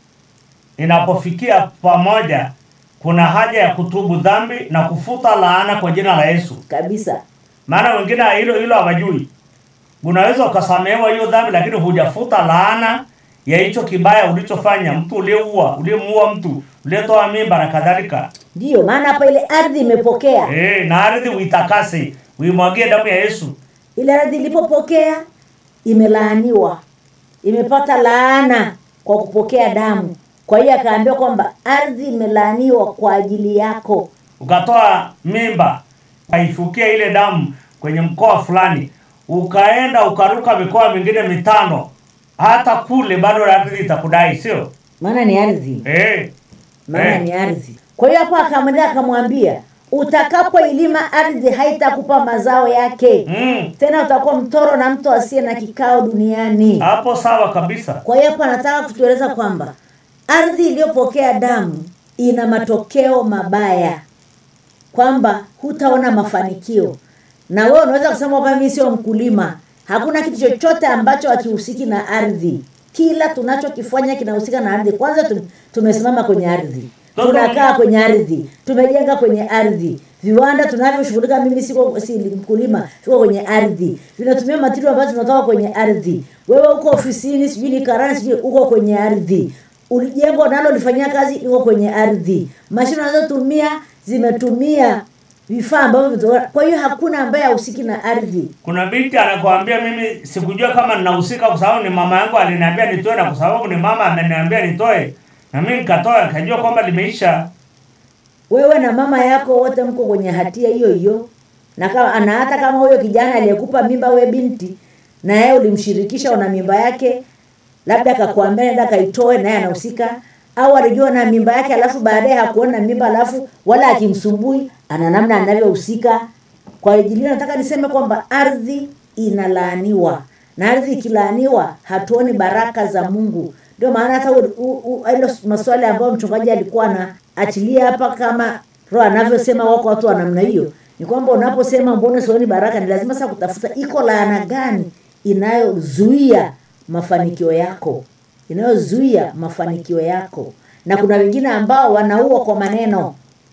inapofikia pamoja kuna haja ya kutubu dhambi na kufuta laana kwa jina la yesu kabisa maana wengine hilo hilo hawajui unaweza ukasamehewa hiyo dhambi lakini hujafuta laana ya hicho kibaya ulichofanya mtu uliyeua uliyemuua mtu uliyetoa mimba na kadhalika ndiyo maana hapa ile ardhi imepokea e, na ardhi uitakase uimwagie damu ya yesu ile ardhi ilipopokea imelaaniwa imepata laana kwa kupokea damu kwa hiyo akaambiwa kwamba ardhi imelaaniwa kwa ajili yako ukatoa mimba ukaifukia ile damu kwenye mkoa fulani ukaenda ukaruka mikoa mingine mitano hata kule bado ardhi itakudai sio maana ni ardhi e, maana Eh. ni ardhi kwa hiyo hapo akamwendea akamwambia utakapoilima ardhi haitakupa mazao yake mm, tena utakuwa mtoro na mtu asiye na kikao duniani hapo sawa kabisa kwa hiyo hapo anataka kutueleza kwamba ardhi iliyopokea damu ina matokeo mabaya kwamba hutaona mafanikio na wewe unaweza kusema kwamba mimi sio mkulima hakuna kitu chochote ambacho hakihusiki na ardhi kila tunachokifanya kinahusika na ardhi kwanza tum- tumesimama kwenye ardhi tunakaa kwenye ardhi tumejenga kwenye ardhi viwanda tunavyoshughulika mimi siko si mkulima siko kwenye ardhi vinatumia matirio ambayo tunatoka kwenye ardhi wewe uko ofisini sijui ni karani sijui uko kwenye ardhi Uli- jengo unalolifanyia kazi liko kwenye ardhi mashine unazotumia zimetumia vifaa ambavyo vimetoka- kwa hiyo hakuna ambaye hahusiki na ardhi kuna binti anakuambia mimi sikujua kama ninahusika kwa sababu ni mama yangu aliniambia nitoe na kwa sababu ni mama ameniambia nitoe na mimi nikatoa nikajua kwamba limeisha wewe na mama yako wote mko kwenye hatia hiyo hiyo na kama na hata kama huyo kijana aliyekupa mimba we binti na yeye ulimshirikisha una mimba yake labda akakuambia nenda kaitoe naye anahusika au alijua na mimba yake alafu baadaye hakuona mimba alafu wala akimsumbui ana namna anavyohusika kwa ajili hiyo nataka niseme kwamba ardhi inalaaniwa na ardhi ikilaaniwa hatuoni baraka za mungu ndio maana hata u- u- u- hilo maswali ambayo mchungaji alikuwa anaachilia hapa kama roho anavyosema wako watu wa namna hiyo ni kwamba unaposema mbona sioni baraka ni lazima sasa kutafuta iko laana gani inayozuia mafanikio yako inayozuia mafanikio yako na kuna wengine ambao wanaua kwa maneno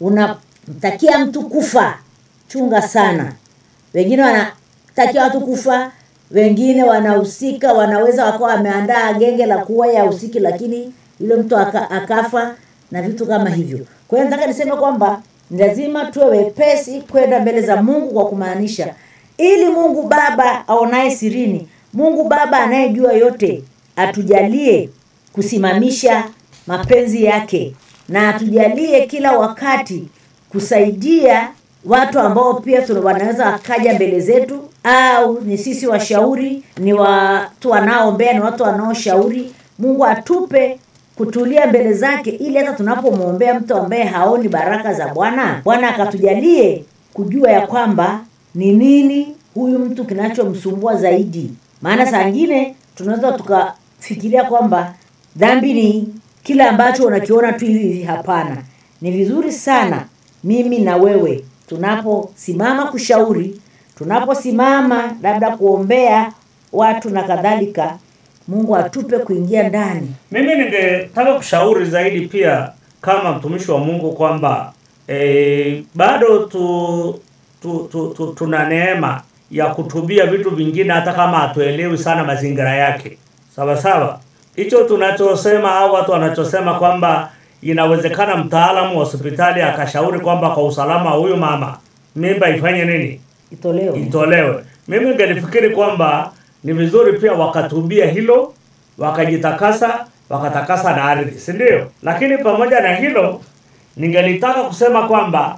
unamtakia mtu kufa chunga sana wengine wanatakia watu kufa wengine wanahusika wanaweza wakawa wameandaa genge la kuwa ya usiki lakini yule mtu aka, akafa na vitu kama hivyo kwa hiyo nataka niseme kwamba ni lazima tuwe wepesi kwenda mbele za mungu kwa kumaanisha ili mungu baba aonaye sirini mungu baba anayejua yote atujalie kusimamisha mapenzi yake na atujalie kila wakati kusaidia watu ambao pia tuna- wanaweza wakaja mbele zetu au ni sisi washauri ni watu wanaoombea ni watu wanaoshauri mungu atupe kutulia mbele zake ili hata tunapomwombea mtu ambaye haoni baraka za bwana bwana akatujalie kujua ya kwamba ni nini huyu mtu kinachomsumbua zaidi maana saa ngine tunaweza tukafikiria kwamba dhambi ni kile ambacho unakiona tu hivi hivi hapana ni vizuri sana mimi na wewe tunaposimama kushauri tunaposimama labda kuombea watu na kadhalika mungu atupe kuingia ndani mimi ningetaka kushauri zaidi pia kama mtumishi wa mungu kwamba e, bado tu, tu, tu, tu, tuna neema ya kutubia vitu vingine hata kama hatuelewi sana mazingira yake sawa sawa hicho tunachosema au watu wanachosema kwamba inawezekana mtaalamu wa hospitali akashauri kwamba kwa usalama wa huyu mama mimba ifanye nini itolewe itolewe. Mimi ningelifikiri kwamba ni vizuri pia wakatubia hilo, wakajitakasa, wakatakasa na ardhi, si ndio? Lakini pamoja na hilo, ningelitaka kusema kwamba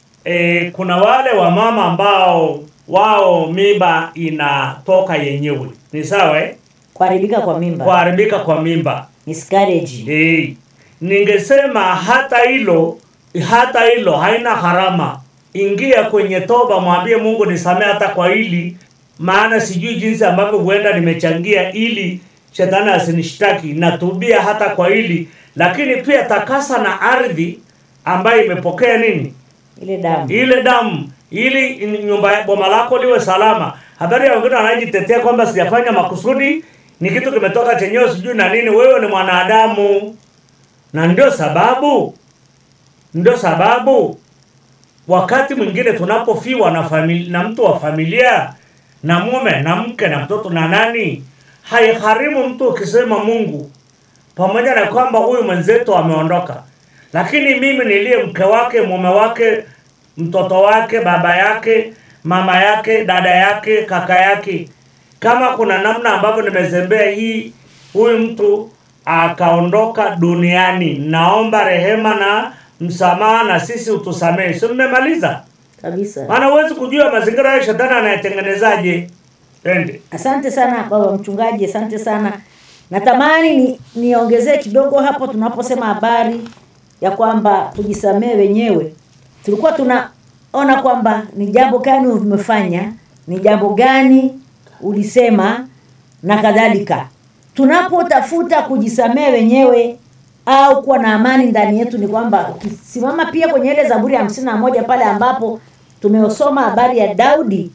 e, kuna wale wamama ambao wao mimba inatoka yenyewe, ni sawa eh? kuharibika kwa mimba Kuharibika kwa mimba miscarriage Eh, ningesema hata hilo hata hilo haina gharama. Ingia kwenye toba, mwambie Mungu nisamee hata kwa hili, maana sijui jinsi ambavyo huenda nimechangia ili shetani asinishtaki. Natubia hata kwa hili, lakini pia takasa na ardhi ambayo imepokea nini ile damu ile damu ili nyumba boma lako liwe salama. Habari ya wengine wanajitetea kwamba sijafanya makusudi, ni kitu kimetoka chenyewe sijui na nini. Wewe ni mwanadamu, na ndio sababu ndio sababu wakati mwingine tunapofiwa na famili, na mtu wa familia na mume na mke na mtoto na nani, haigharimu mtu ukisema Mungu, pamoja na kwamba huyu mwenzetu ameondoka, lakini mimi niliye mke wake, mume wake, mtoto wake, baba yake, mama yake, dada yake, kaka yake, kama kuna namna ambavyo nimezembea hii, huyu mtu akaondoka duniani, naomba rehema na msamaha, na sisi utusamehe. Si mmemaliza? kabisa Maana huwezi kujua mazingira ya shetani anayetengenezaje. Twende. asante sana baba mchungaji asante sana natamani ni niongezee kidogo hapo tunaposema habari ya kwamba tujisamee wenyewe tulikuwa tunaona kwamba ni jambo gani umefanya ni jambo gani ulisema na kadhalika tunapotafuta kujisamee wenyewe au kuwa na amani ndani yetu ni kwamba ukisimama pia kwenye ile zaburi ya hamsini na moja pale ambapo tumesoma habari ya daudi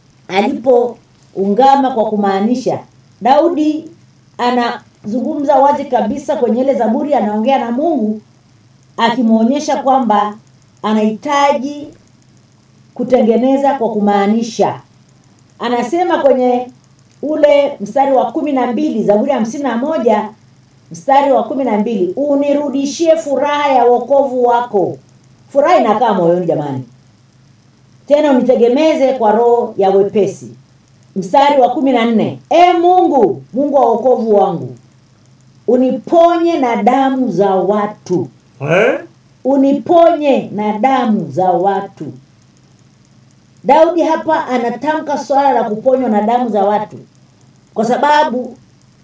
alipoungama kwa kumaanisha daudi anazungumza wazi kabisa kwenye ile zaburi anaongea na mungu akimwonyesha kwamba anahitaji kutengeneza kwa kumaanisha anasema kwenye ule mstari wa kumi na mbili zaburi ya hamsini na moja mstari wa kumi na mbili unirudishie furaha ya wokovu wako furaha inakaa moyoni jamani tena unitegemeze kwa roho ya wepesi mstari wa kumi na nne e mungu mungu wa wokovu wangu uniponye na damu za watu Eh? uniponye na damu za watu daudi hapa anatamka swala la kuponywa na damu za watu kwa sababu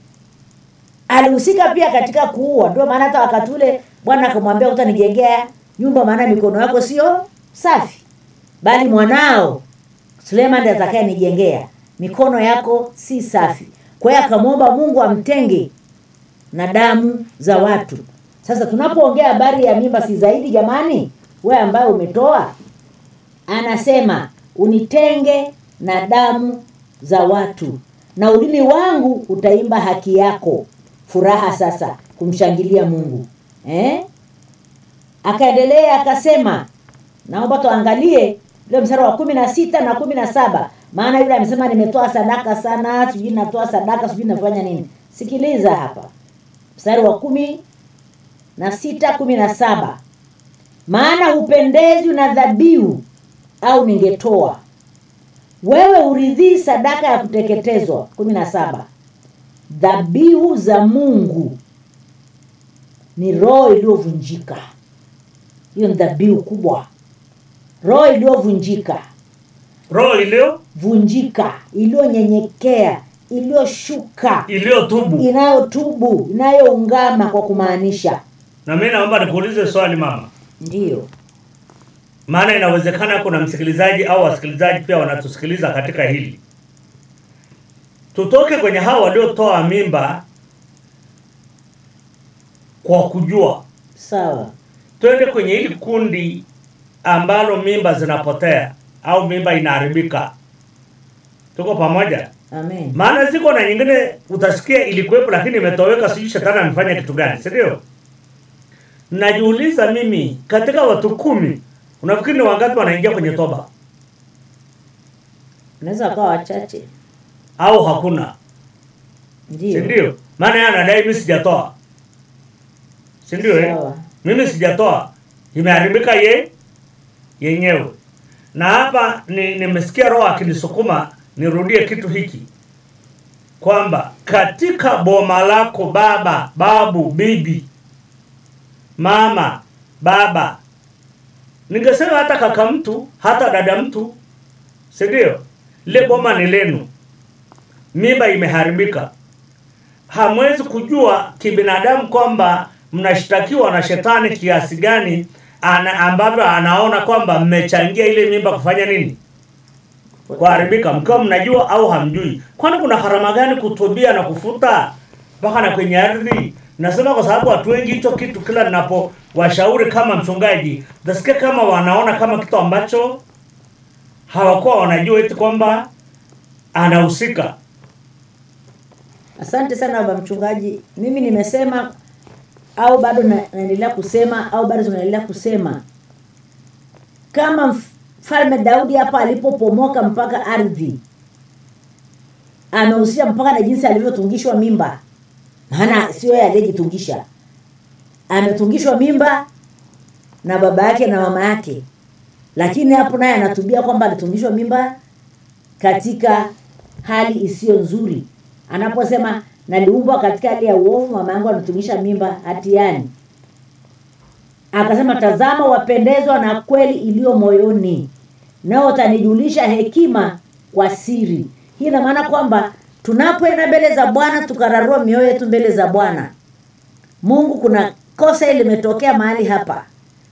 alihusika pia katika kuua ndio maana hata wakati ule bwana akamwambia utanijengea nyumba maana mikono yako sio safi bali mwanao suleiman ndiye atakayenijengea mikono yako si safi kwa hiyo akamwomba mungu amtenge na damu za watu sasa tunapoongea habari ya mimba si zaidi jamani we ambaye umetoa anasema unitenge na damu za watu na ulimi wangu utaimba haki yako furaha sasa kumshangilia mungu eh? akaendelea akasema naomba tuangalie ule mstari wa kumi na sita na kumi na saba maana yule amesema nimetoa sadaka sana sijui natoa sadaka sijui nafanya nini sikiliza hapa mstari wa kumi na sita kumi na saba maana hupendezwi na dhabihu au ningetoa wewe uridhii sadaka ya kuteketezwa kumi na saba dhabihu za mungu ni roho iliyovunjika hiyo ni dhabihu kubwa roho iliyovunjika roho iliyo vunjika iliyonyenyekea iliyoshuka iliyotubu inayotubu inayoungama kwa kumaanisha na mi naomba nikuulize swali mama ndiyo maana inawezekana kuna msikilizaji au wasikilizaji pia wanatusikiliza katika hili tutoke kwenye hao waliotoa mimba kwa kujua sawa twende kwenye hili kundi ambalo mimba zinapotea au mimba inaharibika tuko pamoja amen maana ziko na nyingine utasikia ilikuwepo lakini imetoweka sijui shetani amefanya kitu gani si ndio najiuliza mimi katika watu kumi unafikiri ni wangapi wanaingia kwenye toba unaweza wakawa wachache au hakuna si ndio ndio maana yeye anadai mimi sijatoa si ndio eh? Sawa. mimi sijatoa imeharibika ye yenyewe na hapa ni- nimesikia roho akinisukuma nirudie kitu hiki kwamba katika boma lako baba babu bibi mama baba ningesema hata kaka mtu hata dada mtu si ndio lile boma ni lenu mimba imeharibika hamwezi kujua kibinadamu kwamba mnashtakiwa na shetani kiasi gani ana, ambavyo anaona kwamba mmechangia ile mimba kufanya nini kuharibika mkiwa mnajua au hamjui kwani kuna gharama gani kutubia na kufuta mpaka na kwenye ardhi nasema kwa sababu watu wengi hicho kitu kila ninapo washauri kama mchungaji nasikia kama wanaona kama kitu ambacho hawakuwa wanajua eti kwamba anahusika asante sana baba mchungaji mimi nimesema au bado na- naendelea kusema au bado tunaendelea kusema kama mfalme daudi hapa alipopomoka mpaka ardhi amehusisha mpaka na jinsi alivyotungishwa mimba maana sio yeye aliyejitungisha ametungishwa mimba na baba yake na mama yake lakini hapo naye anatubia kwamba alitungishwa mimba katika hali isiyo nzuri anaposema naliumbwa katika hali ya uovu mama yangu anatungisha mimba hatiani akasema tazama wapendezwa na kweli iliyo moyoni nao utanijulisha hekima kwa siri hii ina maana kwamba tunapoenda mbele za bwana tukararua mioyo yetu mbele za bwana mungu kuna kosa hili limetokea mahali hapa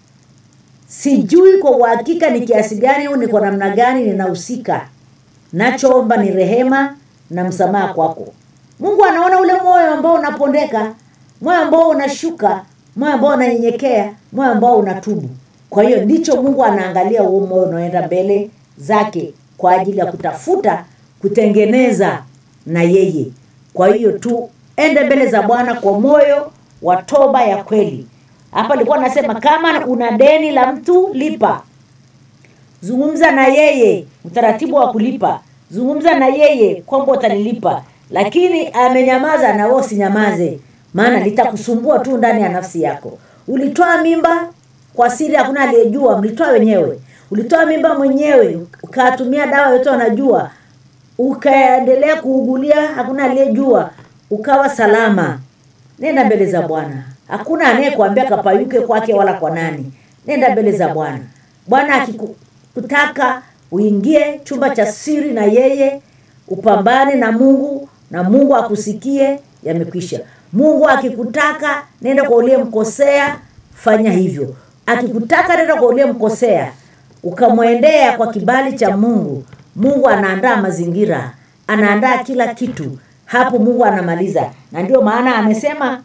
sijui kwa uhakika ni kiasi gani au ni kwa namna gani ninahusika nachoomba ni rehema na msamaha kwako mungu anaona ule moyo ambao unapondeka moyo ambao unashuka moyo ambao unanyenyekea moyo ambao unatubu kwa hiyo ndicho mungu anaangalia huo moyo unaoenda mbele zake kwa ajili ya kutafuta kutengeneza na yeye kwa hiyo tuende mbele za bwana kwa moyo wa toba ya kweli hapa alikuwa anasema kama una deni la mtu lipa zungumza na yeye utaratibu wa kulipa zungumza na yeye kwamba utanilipa lakini amenyamaza na wewe usinyamaze maana litakusumbua tu ndani ya nafsi yako ulitoa mimba kwa siri hakuna aliyejua mlitoa wenyewe ulitoa mimba mwenyewe ukatumia dawa yote wanajua ukaendelea kuugulia hakuna aliyejua ukawa salama nenda mbele za bwana hakuna anayekuambia kapayuke kwake wala kwa nani nenda mbele za bwana bwana akikutaka uingie chumba cha siri na yeye upambane na mungu na mungu akusikie yamekwisha mungu akikutaka nenda kwa uliyemkosea fanya hivyo akikutaka nenda kwa uliyemkosea ukamwendea kwa kibali cha mungu mungu anaandaa mazingira anaandaa kila kitu hapo mungu anamaliza na ndio maana amesema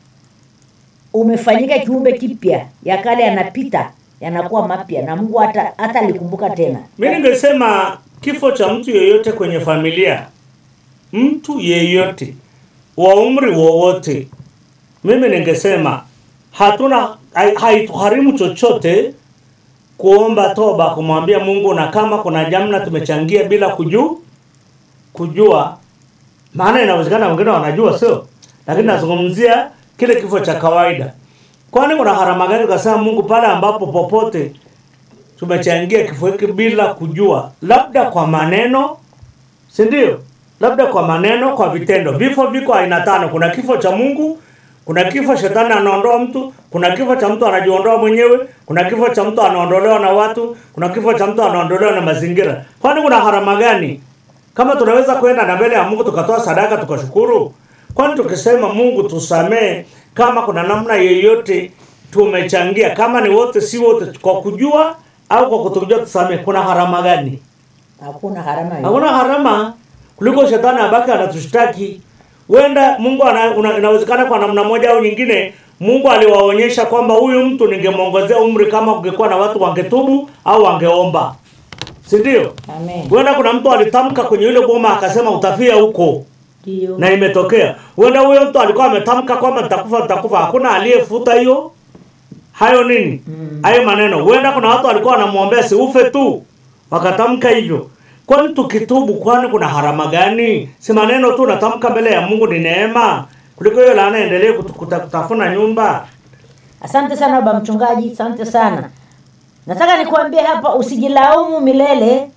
umefanyika kiumbe kipya ya kale yanapita yanakuwa mapya na mungu hata hata alikumbuka tena mi ningesema kifo cha mtu yeyote kwenye familia mtu yeyote wa umri wowote mimi ningesema hatuna hai- haitugharimu chochote kuomba toba kumwambia mungu na kama kuna jamna tumechangia bila kuju kujua maana inawezekana wengine wanajua sio lakini nazungumzia kile kifo cha kawaida kwani kuna gharama gani ukasema mungu pale ambapo popote tumechangia kifo hiki bila kujua labda kwa maneno si ndio labda kwa maneno kwa vitendo vifo viko aina tano kuna kifo cha mungu kuna kifo shetani anaondoa mtu kuna kifo cha mtu anajiondoa mwenyewe kuna kifo cha mtu anaondolewa na watu kuna kifo cha mtu anaondolewa na mazingira kwani kuna gharama gani kama tunaweza kwenda na mbele ya mungu tukatoa sadaka tukashukuru kwani tukisema mungu tusamee kama kuna namna yeyote tumechangia kama ni wote si wote kwa kujua au kwa kutokujua tusamee kuna gharama gani hakuna gharama yoyote. hakuna gharama kuliko shetani abaki anatushtaki wenda mungu ana, una, inawezekana kwa namna moja au nyingine mungu aliwaonyesha kwamba huyu mtu ningemwongezea umri kama kungekuwa na watu wangetubu au wangeomba si ndio Amen. huenda kuna mtu alitamka kwenye ile boma akasema utafia huko Ndio. na imetokea huenda huyo mtu alikuwa ametamka kwamba nitakufa nitakufa hakuna aliyefuta hiyo hayo nini hayo maneno huenda kuna watu walikuwa wanamwombea siufe tu wakatamka hivyo kwani tukitubu kwani kuna harama gani si maneno tu natamka mbele ya mungu ni neema kuliko hiyo laana endelee kutu- kuta- kutafuna nyumba Asante sana baba mchungaji, asante sana. Nataka nikuambie hapa, usijilaumu milele,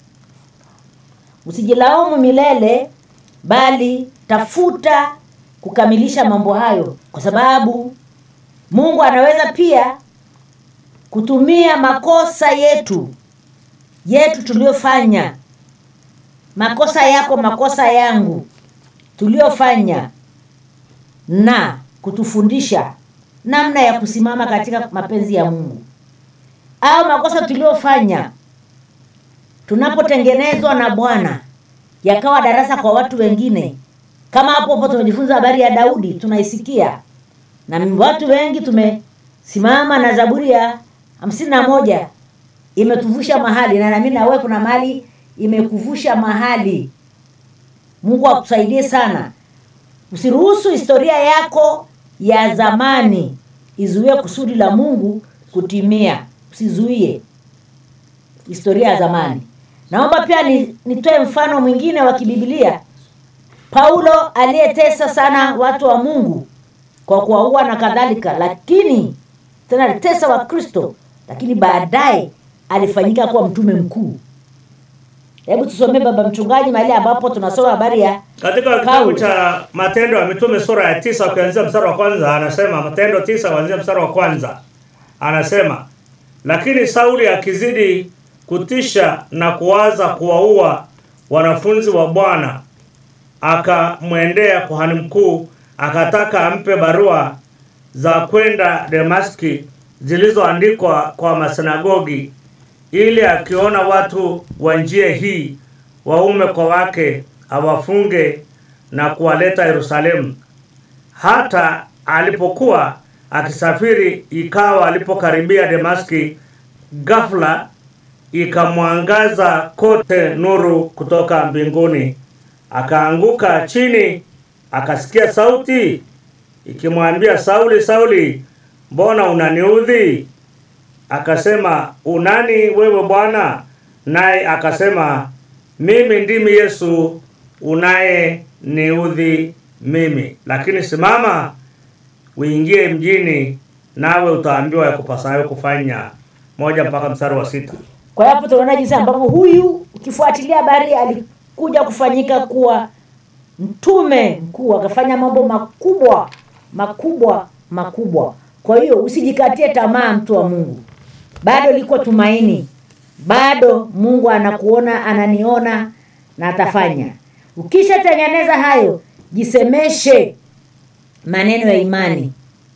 usijilaumu milele, bali tafuta kukamilisha mambo hayo, kwa sababu Mungu anaweza pia kutumia makosa yetu yetu tuliyofanya, makosa yako, makosa yangu tuliyofanya na kutufundisha namna ya kusimama katika mapenzi ya Mungu au makosa tuliyofanya tunapotengenezwa na Bwana yakawa darasa kwa watu wengine. Kama hapo hapo tumejifunza habari ya Daudi, tunaisikia na watu wengi tumesimama na Zaburi ya hamsini na moja imetuvusha mahali, na nami na wewe kuna mahali imekuvusha mahali. Mungu akusaidie sana. Usiruhusu historia yako ya zamani izuie kusudi la Mungu kutimia. Usizuie historia ya zamani. Naomba pia ni, nitoe mfano mwingine wa kibibilia. Paulo aliyetesa sana watu wa Mungu kwa kuwaua na kadhalika, lakini tena alitesa Wakristo, lakini baadaye alifanyika kuwa mtume mkuu. Hebu tusomee baba mchungaji mahali ambapo tunasoma habari ya katika kitabu Paulo. cha matendo ya mitume sura ya tisa ukianzia mstari wa kwanza anasema matendo tisa kuanzia mstari wa kwanza anasema lakini sauli akizidi kutisha na kuwaza kuwaua wanafunzi wa bwana akamwendea kuhani mkuu akataka ampe barua za kwenda demaski zilizoandikwa kwa masinagogi ili akiona watu wa njia hii waume kwa wake awafunge na kuwaleta Yerusalemu. Hata alipokuwa akisafiri, ikawa alipokaribia Demaski, ghafla ikamwangaza kote nuru kutoka mbinguni. Akaanguka chini, akasikia sauti ikimwambia, Sauli, Sauli, mbona unaniudhi? Akasema, unani wewe Bwana? Naye akasema, mimi ndimi Yesu unaye niudhi mimi, lakini simama uingie mjini, nawe utaambiwa ya kupasayo kufanya. Moja mpaka mstari wa sita. Kwa hiyo hapo tunaona jinsi ambavyo huyu ukifuatilia habari alikuja kufanyika kuwa mtume mkuu, akafanya mambo makubwa makubwa makubwa. Kwa hiyo usijikatie tamaa, mtu wa Mungu, bado liko tumaini, bado Mungu anakuona, ananiona na atafanya. Ukishatengeneza hayo, jisemeshe maneno ya imani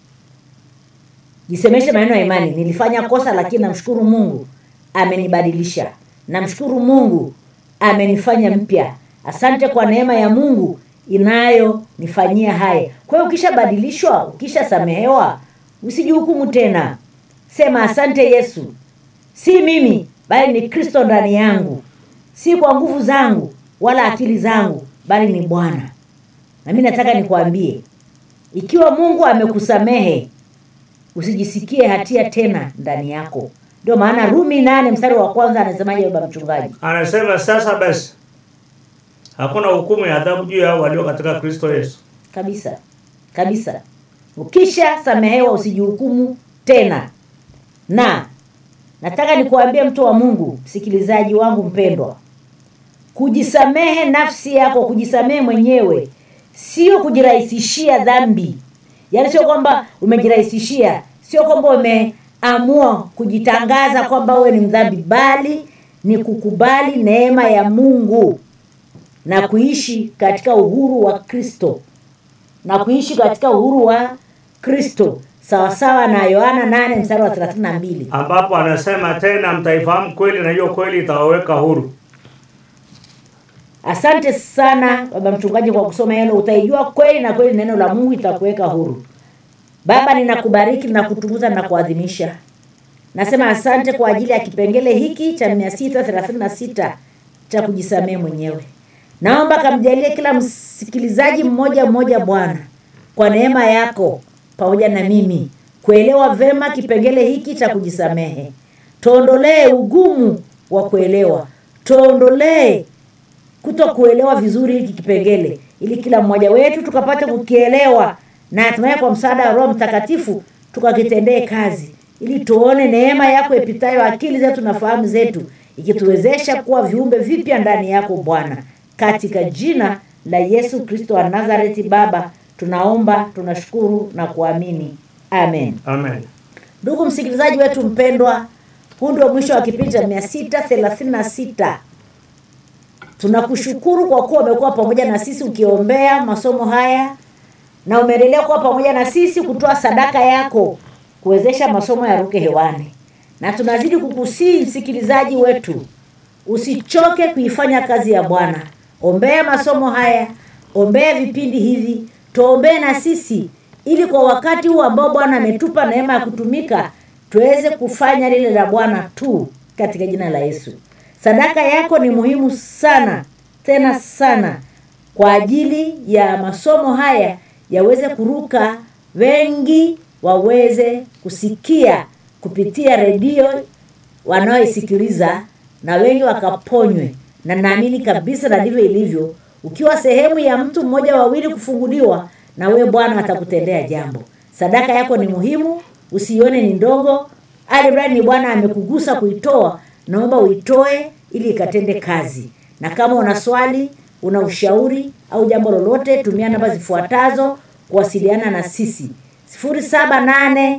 jisemeshe maneno ya imani nilifanya kosa lakini namshukuru mungu amenibadilisha namshukuru mungu amenifanya mpya asante kwa neema ya mungu inayonifanyia haya kwa hiyo ukishabadilishwa ukishasamehewa usijihukumu tena sema asante yesu si mimi bali ni kristo ndani yangu si kwa nguvu zangu wala akili zangu bali ni bwana na mi nataka nikwambie ikiwa mungu amekusamehe usijisikie hatia tena ndani yako ndio maana rumi nane mstari wa kwanza anasemaje baba mchungaji Anasema sasa basi hakuna hukumu ya adhabu juu yao walio katika Kristo Yesu. kabisa kabisa ukisha samehewa usijihukumu tena na nataka nikuambie mtu wa mungu msikilizaji wangu mpendwa kujisamehe nafsi yako kujisamehe mwenyewe sio kujirahisishia dhambi yaani sio kwamba umejirahisishia sio kwamba umeamua kujitangaza kwamba wewe ni mdhambi bali ni kukubali neema ya mungu na kuishi katika uhuru wa kristo na kuishi katika uhuru wa kristo sawasawa na yohana 8 mstari wa 32 ambapo anasema tena mtaifahamu kweli na hiyo kweli itawaweka huru asante sana baba mchungaji kwa kusoma hilo utaijua kweli na kweli neno la mungu itakuweka huru baba ninakubariki na kutukuza na kuadhimisha nasema asante kwa ajili ya kipengele hiki cha 636 cha kujisamehe mwenyewe naomba kamjalie kila msikilizaji mmoja mmoja bwana kwa neema yako pamoja na mimi kuelewa vema kipengele hiki cha kujisamehe tuondolee ugumu wa kuelewa tuondolee kuto kuelewa vizuri hiki kipengele ili kila mmoja wetu tukapate kukielewa na hatimaye kwa msaada wa roho mtakatifu tukakitendee kazi ili tuone neema yako ipitayo akili zetu na fahamu zetu ikituwezesha kuwa viumbe vipya ndani yako bwana katika jina la yesu kristo wa nazareti baba tunaomba tunashukuru na kuamini amen amen ndugu msikilizaji wetu mpendwa huu ndio mwisho wa kipindi cha 636 tunakushukuru kwa kuwa umekuwa pamoja na sisi ukiombea masomo haya na umeendelea kuwa pamoja na sisi kutoa sadaka yako kuwezesha masomo yaruke hewani na tunazidi kukusii msikilizaji wetu usichoke kuifanya kazi ya bwana ombea masomo haya ombea vipindi hivi tuombee na sisi ili kwa wakati huu ambao bwana ametupa neema ya kutumika tuweze kufanya lile la bwana tu katika jina la yesu sadaka yako ni muhimu sana tena sana kwa ajili ya masomo haya yaweze kuruka wengi waweze kusikia kupitia redio wanaoisikiliza na wengi wakaponywe na naamini kabisa na ndivyo ilivyo ukiwa sehemu ya mtu mmoja wawili kufunguliwa na wewe bwana atakutendea jambo sadaka yako ni muhimu usiione ni ndogo alimradi ni bwana amekugusa kuitoa naomba uitoe ili ikatende kazi na kama una swali una ushauri au jambo lolote tumia namba zifuatazo kuwasiliana na sisi 783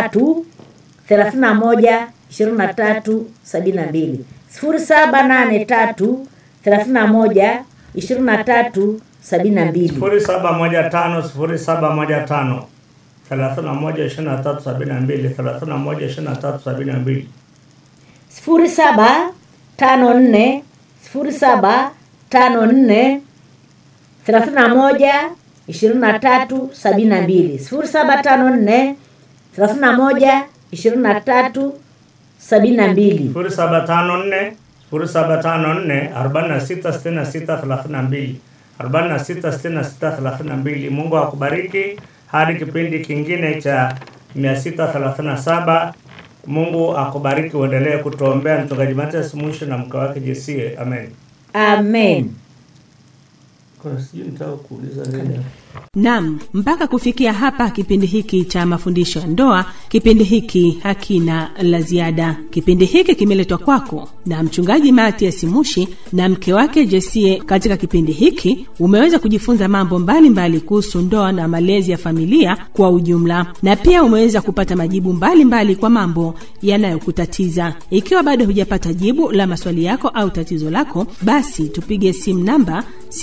31 23 72 0783 31 23 72 sifuri saba moja tano sifuri saba moja tano thelathini na moja ishirini na tatu sabini na mbili thelathini na moja ishirini na tatu sabini na mbili sifuri saba tano nne sifuri saba tano nne thelathini na moja ishirini na tatu sabini na mbili sifuri saba tano nne thelathini na moja ishirini na tatu sabini na mbili sifuri saba tano nne sifuri saba tano nne arobaini na sita sitini na sita thelathini na mbili arobaini na sita sitini na sita thelathini na mbili mungu akubariki hadi kipindi kingine cha mia sita thelathini na saba mungu akubariki uendelee kutuombea mchungaji matias mwisho na mke wake jesie amen amen Kuna sijui nitaka kuuliza nini Naam, mpaka kufikia hapa kipindi hiki cha mafundisho ya ndoa, kipindi hiki hakina la ziada. Kipindi hiki kimeletwa kwako na mchungaji Matias Mushi na mke wake Jesie. Katika kipindi hiki umeweza kujifunza mambo mbalimbali kuhusu ndoa na malezi ya familia kwa ujumla, na pia umeweza kupata majibu mbalimbali mbali kwa mambo yanayokutatiza. Ikiwa bado hujapata jibu la maswali yako au tatizo lako, basi tupige simu namba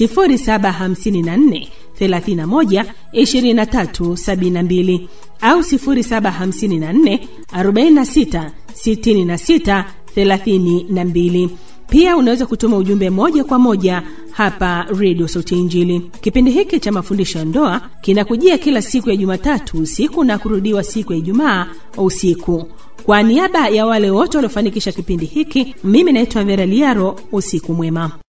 0754 31 23 72 au 0754 46 66 32. Pia unaweza kutuma ujumbe moja kwa moja hapa redio sauti ya injili kipindi hiki cha mafundisho ya ndoa kinakujia kila siku ya jumatatu usiku na kurudiwa siku ya ijumaa usiku kwa niaba ya wale wote waliofanikisha kipindi hiki mimi naitwa vera liaro usiku mwema